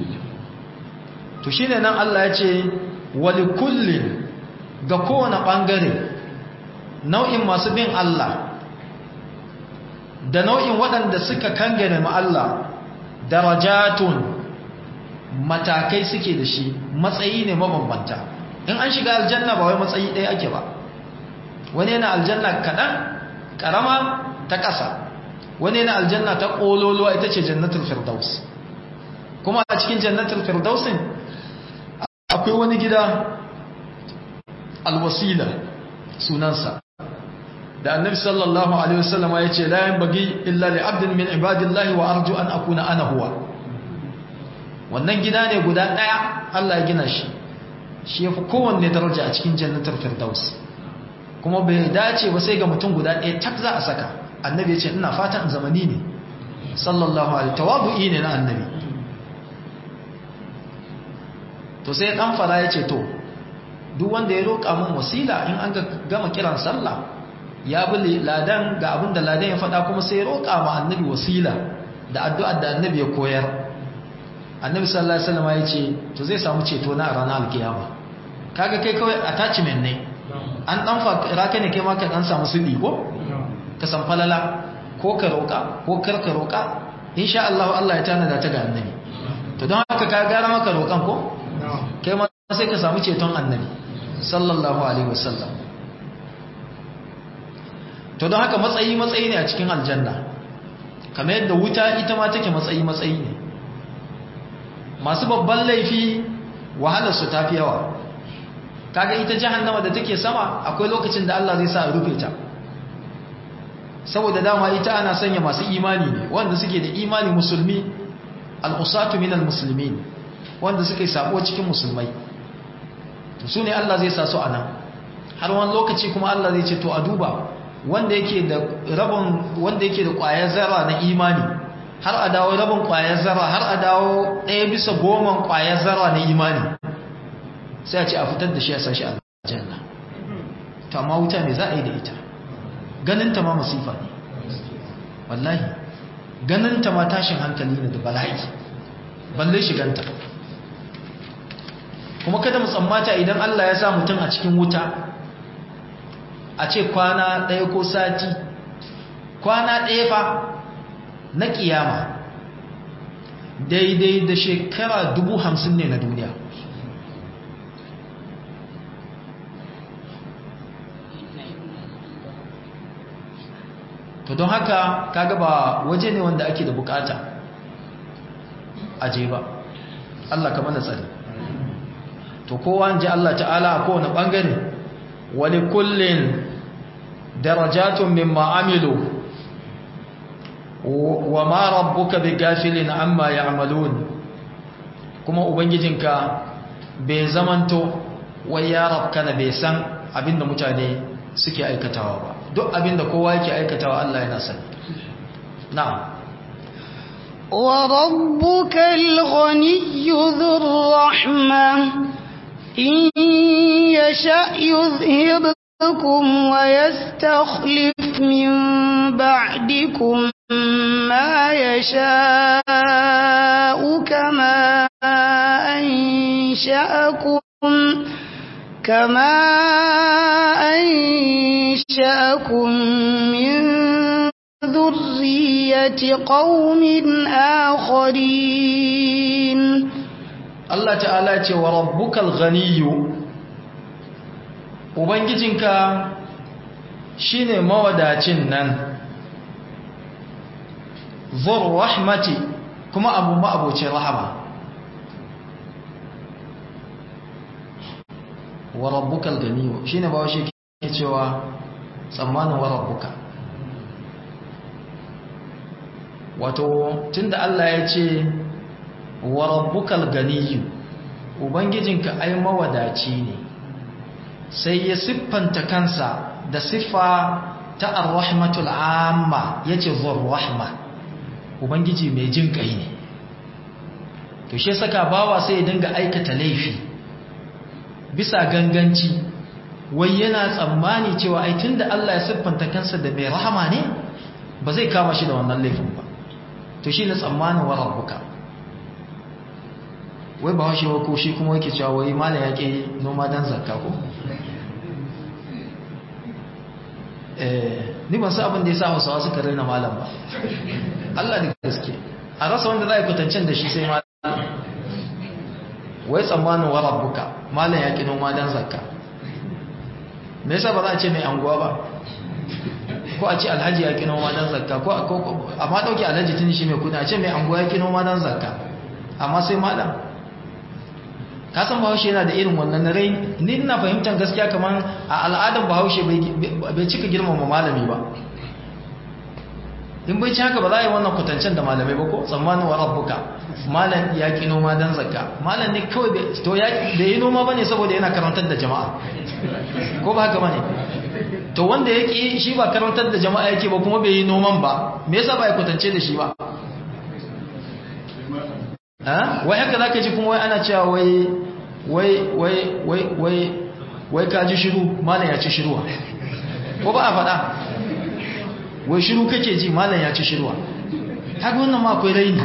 to shine nan Allah ya ce wali kullin ga kowane bangare nau'in masu bin Allah da nau'in waɗanda suka kangane ma Allah darajatun matakai suke da shi matsayi ne mabambanta in an shiga aljanna ba wai matsayi ɗaya ake ba wani yana aljanna kaɗan ƙarama ta ƙasa wani yana aljanna ta ƙololuwa ita ce jannatul firdaus kuma a cikin jannatul firdausin akwai wani gida alwasila sunansa da annabi sallallahu alaihi wasallam ya ce la yanbaghi illa li abdin min ibadillahi wa arju an akuna ana huwa wannan gida ne guda daya Allah ya gina shi shi yafi kowanne daraja a cikin jannatul firdaus kuma bai dace ba sai ga mutum guda daya tak za a saka annabi ya ce ina fatan zamani ne sallallahu alaihi tawabu'i ne na annabi to sai dan fara ya ce to duk wanda ya roƙa mun wasila in an gama kiran sallah ya bi ladan ga abin da ladan ya faɗa kuma sai ya roƙa ma annabi wasila da addu'ar da annabi ya koyar annabi sallallahu alaihi wasallam ya ce to zai samu ceto na ranar alkiyama kaga kai kawai attachment ne an dan fakira ka ne kai ma ka dan samu sudi ko ka san falala ko ka roƙa ko kar ka roƙa insha Allah Allah ya tanada ta ga annabi to don haka ka gara maka roƙan ko kai ma sai ka samu ceton annabi sallallahu alaihi wasallam to don haka matsayi matsayi ne a cikin aljanna kamar yadda wuta ita ma take matsayi matsayi ne masu babban laifi wahalar su tafi yawa kaga ita jahannama da take sama akwai lokacin da Allah zai sa a rufe ta saboda dama ita ana sanya masu imani ne wanda suke da imani musulmi al-usatu minal muslimin wanda suke sabo cikin musulmai to su ne Allah zai sa su anan har wani lokaci kuma Allah zai ce to a duba wanda yake da rabon wanda yake da ƙwayar zarra na imani har a dawo rabin ƙwayar zarra har a dawo ɗaya bisa goma ƙwayar zarra na imani sai a ce a fitar da shi a sashi aljanna to amma wuta me za a yi da ita ganinta ma masifa ne wallahi ganinta ma tashin hankali ne da bala'i balle shiganta kuma kada mu tsammata idan Allah ya sa mutum a cikin wuta a ce kwana ɗaya ko sati kwana ɗaya fa na ƙiyama daidai da shekara dubu hamsin ne na duniya to don haka kaga ba waje ne wanda ake da bukata aje ba Allah ka mana tsari to kowa ji Allah ta'ala a kowane bangare wani kullin darajatun mimma amilu wa ma rabbuka bi gafilin amma ya'malun kuma ubangijinka bai zamanto wai ya rabkana bai san abinda mutane suke aikatawa ba duk abinda kowa yake aikatawa Allah yana sani na'am wa rabbuka al-ghani dhur rahma in yasha yuzhibkum wa yastakhlif min ba'dikum ma yasha'u kama ansha'akum كما أنشأكم من ذرية قوم آخرين الله تعالى وربك الغني Ubangijinka shi ne mawadacin nan, zur rahmati kuma abu ma'abocin rahama. wa rabbukal ganiyu shine ba washe ke cewa tsammanin wa rabbuka wato tunda Allah ya ce wa rabbukal ganiyu ubangijinka ai mawadaci ne sai ya siffanta kansa da siffa ta ar-rahmatul amma yace zur rahma ubangiji mai jin kai ne to shi saka bawa sai ya dinga aikata laifi bisa ganganci wai yana tsammani cewa ai tunda Allah ya siffanta kansa da mai rahama ne ba zai kama shi da wannan laifin ba to shi ne tsammanin wa rabbuka wai ba washe wa ko shi kuma yake cewa wai malam ya ke noma dan zakka ko eh ni ban san abin da ya sa Hausawa suka raina malam ba Allah da gaske a rasa wanda za a kwatancin da shi sai malam wai tsammanin wa rabbuka malam ya ki noma dan zakka me yasa ba za a ce mai anguwa ba ko a ce alhaji ya ki noma dan zakka ko amma dauki alhaji tun shi mai kudi a ce mai anguwa ya ki noma dan zakka amma sai malam ka san bahaushe yana da irin wannan rai ni ina fahimtar gaskiya kamar a al'adar bahaushe bai cika girmama malami ba in bai ci haka ba za a yi wannan kwatancen da malamai ba ko tsammanin wa rabbuka malam ya ki noma dan zakka malam ne kawai to ya da yi noma bane saboda yana karantar da jama'a ko ba haka bane to wanda ya ki shi ba karantar da jama'a yake ba kuma bai yi noman ba me yasa ba ya kwatance da shi ba ha wai haka zaka ji kuma wai ana cewa wai wai wai wai wai wai ka ji shiru malam ya ci shiruwa ko ba a faɗa wai shiru kake ji malam ya ci shiruwa haka wannan ma akwai raini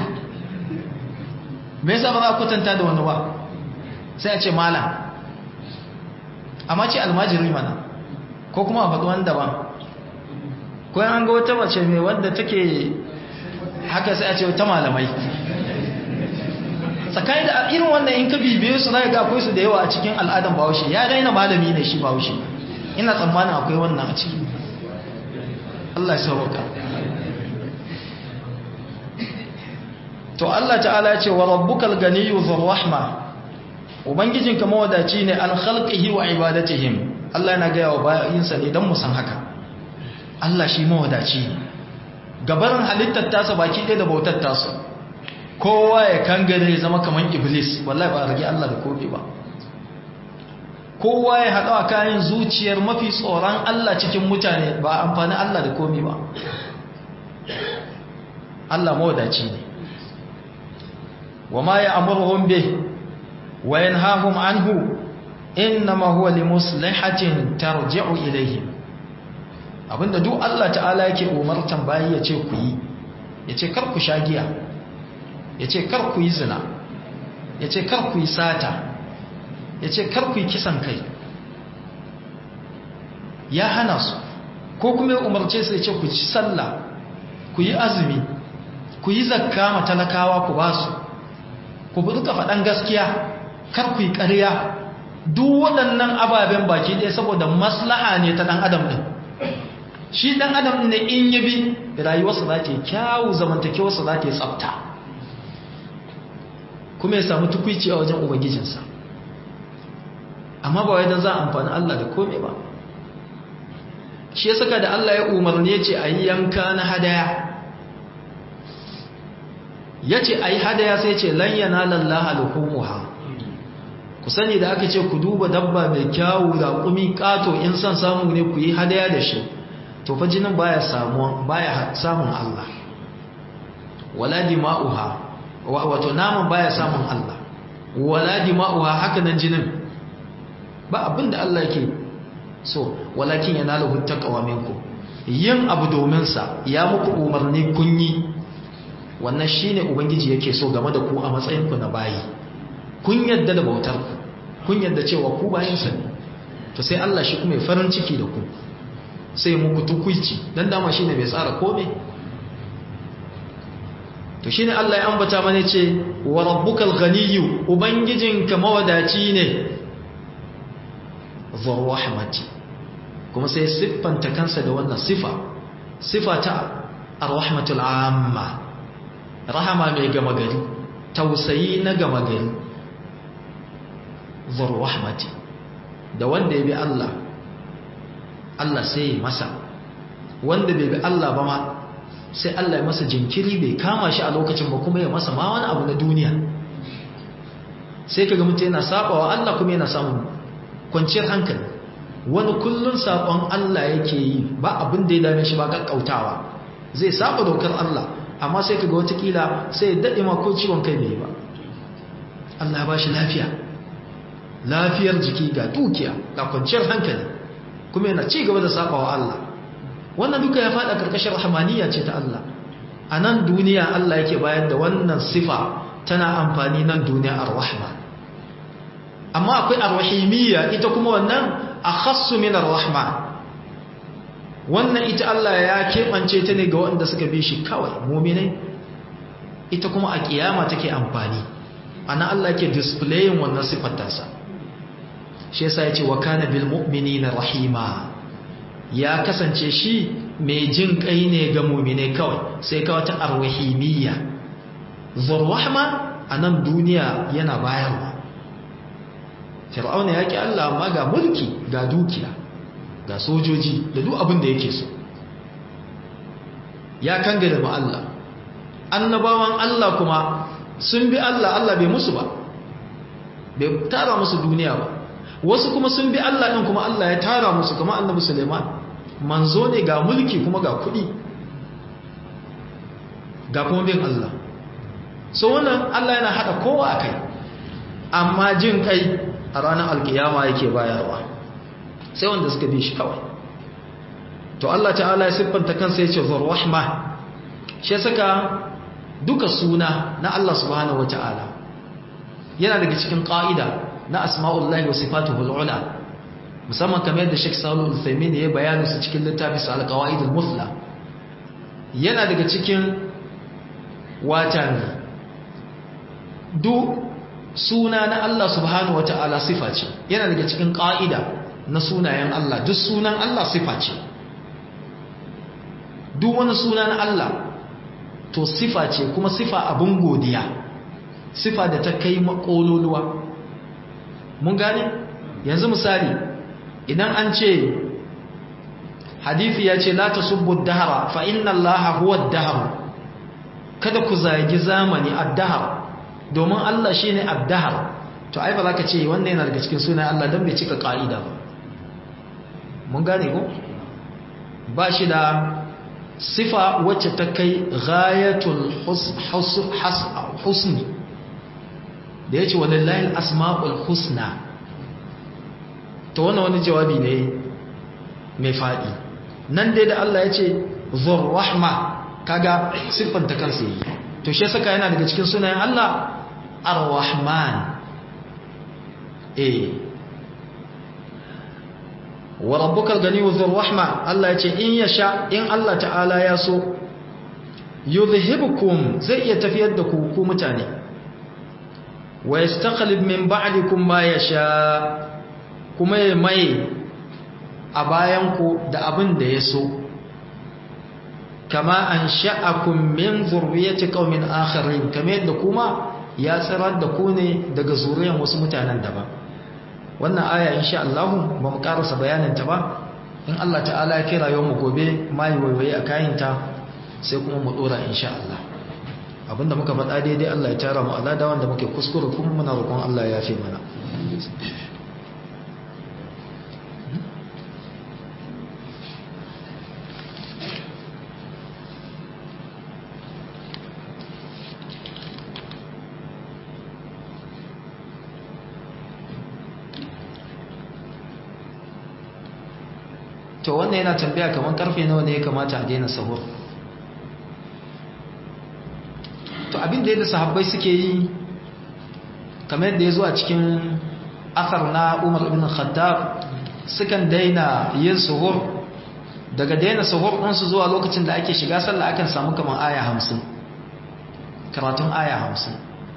me yasa ba za a kwatanta da wani ba sai a ce malam amma ce almajiri mana ko kuma a faɗi wani daban ko an ga wata mace mai wanda take haka sai a ce ta malamai tsakani da irin wannan in ka bibiye su zai ga akwai su da yawa a cikin al'adan bahaushe ya daina malami ne shi bahaushe ina tsammanin akwai wannan a ciki Allah ya sauka to Allah ta'ala ya ce wa rabbukal ganiyyu dhur rahma ubangijinka mawadaci ne an khalqihi wa ibadatihim Allah yana gaya wa bayinsa ne don mu san haka Allah shi mawadaci ne gabarin halittar tasa baki ɗaya da bautar tasa kowa ya kangare zama kamar iblis wallahi ba a rage Allah da kofi ba kowa ya haɗa kayan zuciyar mafi tsoron Allah cikin mutane ba amfani Allah da komi ba Allah mawadaci ne wa ma ya amurhum bih wa yanhahum anhu innama huwa limuslihatin tarji'u ilayhim abinda duk Allah ta'ala yake umartan bayi ya ce ku yi ya ce kar ku sha giya ya ce kar ku yi zina ya ce kar ku yi sata ya ce kar ku yi kisan kai ya hana su ko kuma ya umarce su ya ce ku ci sallah ku yi azumi ku yi zakka ma talakawa ku ba su ku buɗuka faɗan gaskiya kar ku yi ƙarya duk waɗannan ababen baki ɗaya saboda maslaha ne ta ɗan adam ɗin shi ɗan adam ne in yi bi rayuwarsa za ta yi kyawu zamantakewarsa za ta yi tsafta kuma ya samu tukwici a wajen ubangijinsa amma ba wai don za a amfani Allah da kome ba shi ya saka da Allah ya umarni ya ce a yi yanka na hadaya ya ce a yi hadaya sai ce lanyana lallaha alhumuha ku sani da aka ce ku duba dabba mai kyawu da kumi kato in son samu ne ku yi hadaya da shi to fa jinin baya samun baya samun Allah wala dima'uha wato naman baya samun Allah wala dima'uha haka nan jinin ba abinda Allah yake so walakin yanaluhu taqwa minkum yin abu domin sa ya muku umarni kun yi wannan shine ubangiji yake so game da ku a matsayin ku na bayi kun yadda da bautar ku kun yadda cewa ku bayin sa ne to sai Allah shi kuma ya farin ciki da ku sai muku tukuici dan dama shine bai tsara komai to shine Allah ya ambata mana ce wa rabbukal ghaniyyu ubangijinka mawadaci ne zur rahmati kuma sai siffanta kansa da wannan sifa sifa ta ar-rahmatul amma rahama mai gama gari tausayi na gama gari zur rahmati da wanda ya bi Allah Allah sai ya masa wanda bai bi Allah ba ma sai Allah ya masa jinkiri bai kama shi a lokacin ba kuma ya masa ma wani abu na duniya sai kaga mutum yana sabawa Allah kuma yana samun kwanciyar hankali wani kullun sabon Allah yake yi ba abin da ya dame shi ba kakkautawa zai saba dokar Allah amma sai kaga wata kila sai ya dade ma ko ciwon kai bai ba Allah ya bashi lafiya lafiyar jiki ga dukiya ga kwanciyar hankali kuma yana ci gaba da sabawa Allah wannan duka ya fada karkashin rahmaniyya ce ta Allah a nan duniya Allah yake bayar da wannan sifa tana amfani nan duniya ar-rahma amma akwai ar-rahimiyya ita kuma wannan akhassu min ar-rahma wannan ita Allah ya keɓance ta ne ga waɗanda suka bi shi kawai mu'minai ita kuma a kiyama take amfani ana Allah yake displayin wannan sifar tasa shi yasa yace wa kana bil mu'minina rahima ya kasance shi mai jin kai ne ga mu'mine kawai sai ka wata arwahimiyya zurrahma anan duniya yana bayarwa fir'auna yake Allah amma ga mulki ga dukiya ga sojoji da duk abin da yake so ya kangare ma Allah annabawan Allah kuma sun bi Allah Allah bai musu ba bai tara musu duniya ba wasu kuma sun bi Allah ɗin kuma Allah ya tara musu kuma annabi Suleiman manzo ne ga mulki kuma ga kuɗi ga kuma bin Allah so wannan Allah yana haɗa kowa a kai amma jin kai a ranar alkiyama yake bayarwa sai wanda suka bi shi kawai to Allah ta'ala ya siffanta kansa ya ce zarwahma shi saka duka suna na Allah subhanahu wa ta'ala yana daga cikin ƙa'ida na asma'ullahi wa sifatuhul ula musamman kamar yadda Sheikh Salih Al-Uthaymeen ya bayani su cikin littafin sa Al-Qawaid al-Muthla yana daga cikin watan duk suna na Allah subhanahu wata'ala sifa ce yana daga cikin ƙa'ida na sunayen Allah duk sunan Allah sifa ce duk wani suna na Allah to sifa ce kuma sifa abin godiya sifa da ta kai makololuwa mun gane yanzu misali idan an ce hadithi ya ce la tasubbu dahara fa inna allaha huwa ad-dahr kada ku zagi zamani ad-dahr domin Allah shine ad-dahr to ai ba za ka ce wannan yana daga cikin sunan Allah dan bai cika ka'ida ba mun gane ko ba shi da sifa wacce ta kai ghayatul husni da yace walillahi al-asma'ul husna to wannan wani jawabi ne mai fadi nan dai da Allah ya ce zur rahma kaga siffanta kansa yi to shi saka yana daga cikin sunayen Allah ar-rahman eh wa rabbukal ganiyyu dhur rahma Allah ya ce in yasha in Allah ta'ala ya so yuzhibukum zai iya tafiyar da ku ku mutane wa yastaqlib min ba'dikum ma yasha kuma ya mai a bayanku da abin da ya so kama an sha'akun min zurriyati qaumin akharin kamar yadda kuma ya tsirar da ku ne daga zuriyar wasu mutanen daban wannan aya insha Allah ba mu karasa bayanin ta ba in Allah ta'ala ya kira yau mu gobe mai waiwaye a kayinta sai kuma mu dora insha Allah abinda muka faɗa daidai Allah ya tara mu alada wanda muke kuskure kuma muna roƙon Allah ya fi mana to wannan yana tambaya kamar karfe nawa ne ya kamata a daina sahur to abin da yadda sahabbai suke yi kamar yadda ya zo a cikin akar na umar ibn khattab sukan daina yin sahur daga daina sahur ɗinsu zuwa lokacin da ake shiga sallah akan samu kamar aya hamsin karatun aya hamsin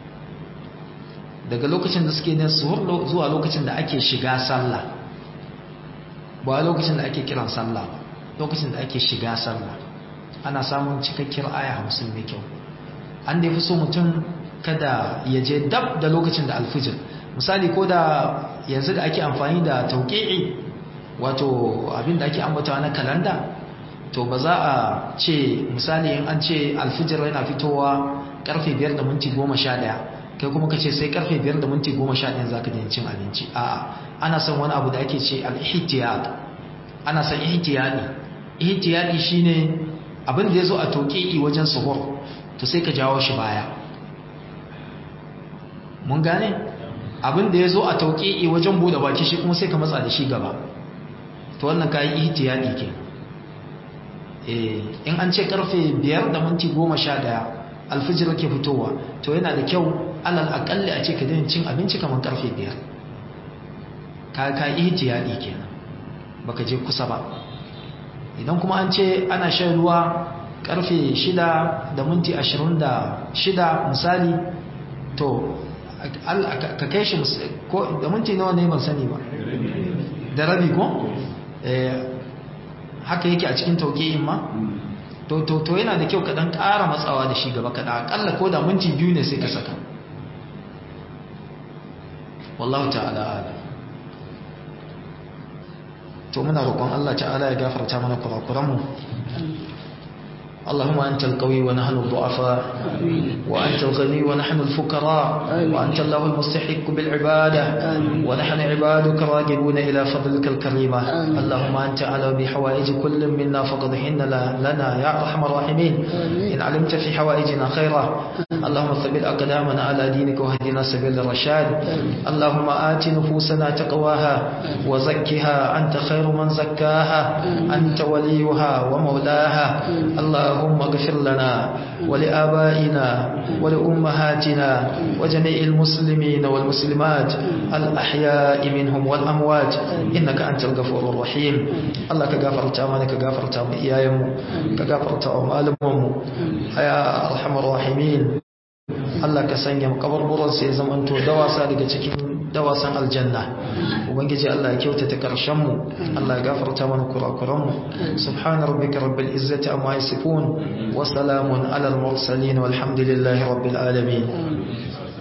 daga lokacin da suke yin sahur zuwa lokacin da ake shiga sallah ba lokacin da ake kiran sallah ba lokacin da ake shiga sallah ana samun cikakkiyar aya hamsin mai kyau an da fi so mutum kada ya je dab da lokacin da alfijir misali ko da yanzu da ake amfani da tauƙi'i wato abin da ake ambatawa na kalanda to ba za a ce misali in an ce alfijir yana fitowa karfe 5 da minti 11 kai kuma ka ce sai karfe 5 da minti 11 za ka daina cin abinci a'a ana son wani abu da ake ce al-ihtiyad ana son ihtiyadi ihtiyadi shine abin da yazo a toƙi'i wajen suhur to sai ka jawo shi baya mun gane abin da yazo a toƙi'i wajen bude baki shi kuma sai ka matsa da shi gaba to wannan kai ihtiyadi ke eh in an ce karfe 5 da minti 11 alfijir ke fitowa to yana da kyau alal akalli a ce ka daina cin abinci kamar karfe 5 ka ka ihtiyadi kenan baka je kusa ba idan kuma an ce ana shan ruwa karfe 6 da minti 26 misali to ka kai shi ko da minti nawa ne ban sani ba da rabi ko haka yake a cikin tauƙi'in ma to to to yana da kyau ka dan ƙara matsawa da shi gaba kaɗa aƙalla ko da minti biyu ne sai ka saka wallahu ta'ala ala to muna roƙon Allah ta'ala ya gafarta mana kurakuranmu اللهم أنت القوي ونحن الضعفاء وأنت الغني ونحن الفقراء وأنت الله المستحق بالعبادة ونحن عبادك راجبون إلى فضلك الكريمة اللهم أنت على بحوائج كل منا فقضهن لنا يا أرحم الراحمين إن علمت في حوائجنا خيرا اللهم ثبت أقدامنا على دينك واهدنا سبيل الرشاد اللهم آت نفوسنا تقواها وزكها أنت خير من زكاها أنت وليها ومولاها اللهم اغفر لنا ولآبائنا ولأمهاتنا وجميع المسلمين والمسلمات الأحياء منهم والأموات إنك أنت الغفور الرحيم الله كغفر تامنا كغفر تام إيايم كغفر تام ألمم يا أرحم الراحمين Allah ka sanya makabarburan sai zamanto dawasa daga cikin dawasan aljanna ubangiji Allah ya kyautata karshen mu Allah ya gafarta mana kurakuran mu subhana rabbika rabbil izzati amma yasifun wa salamun alal mursalin walhamdulillahi rabbil alamin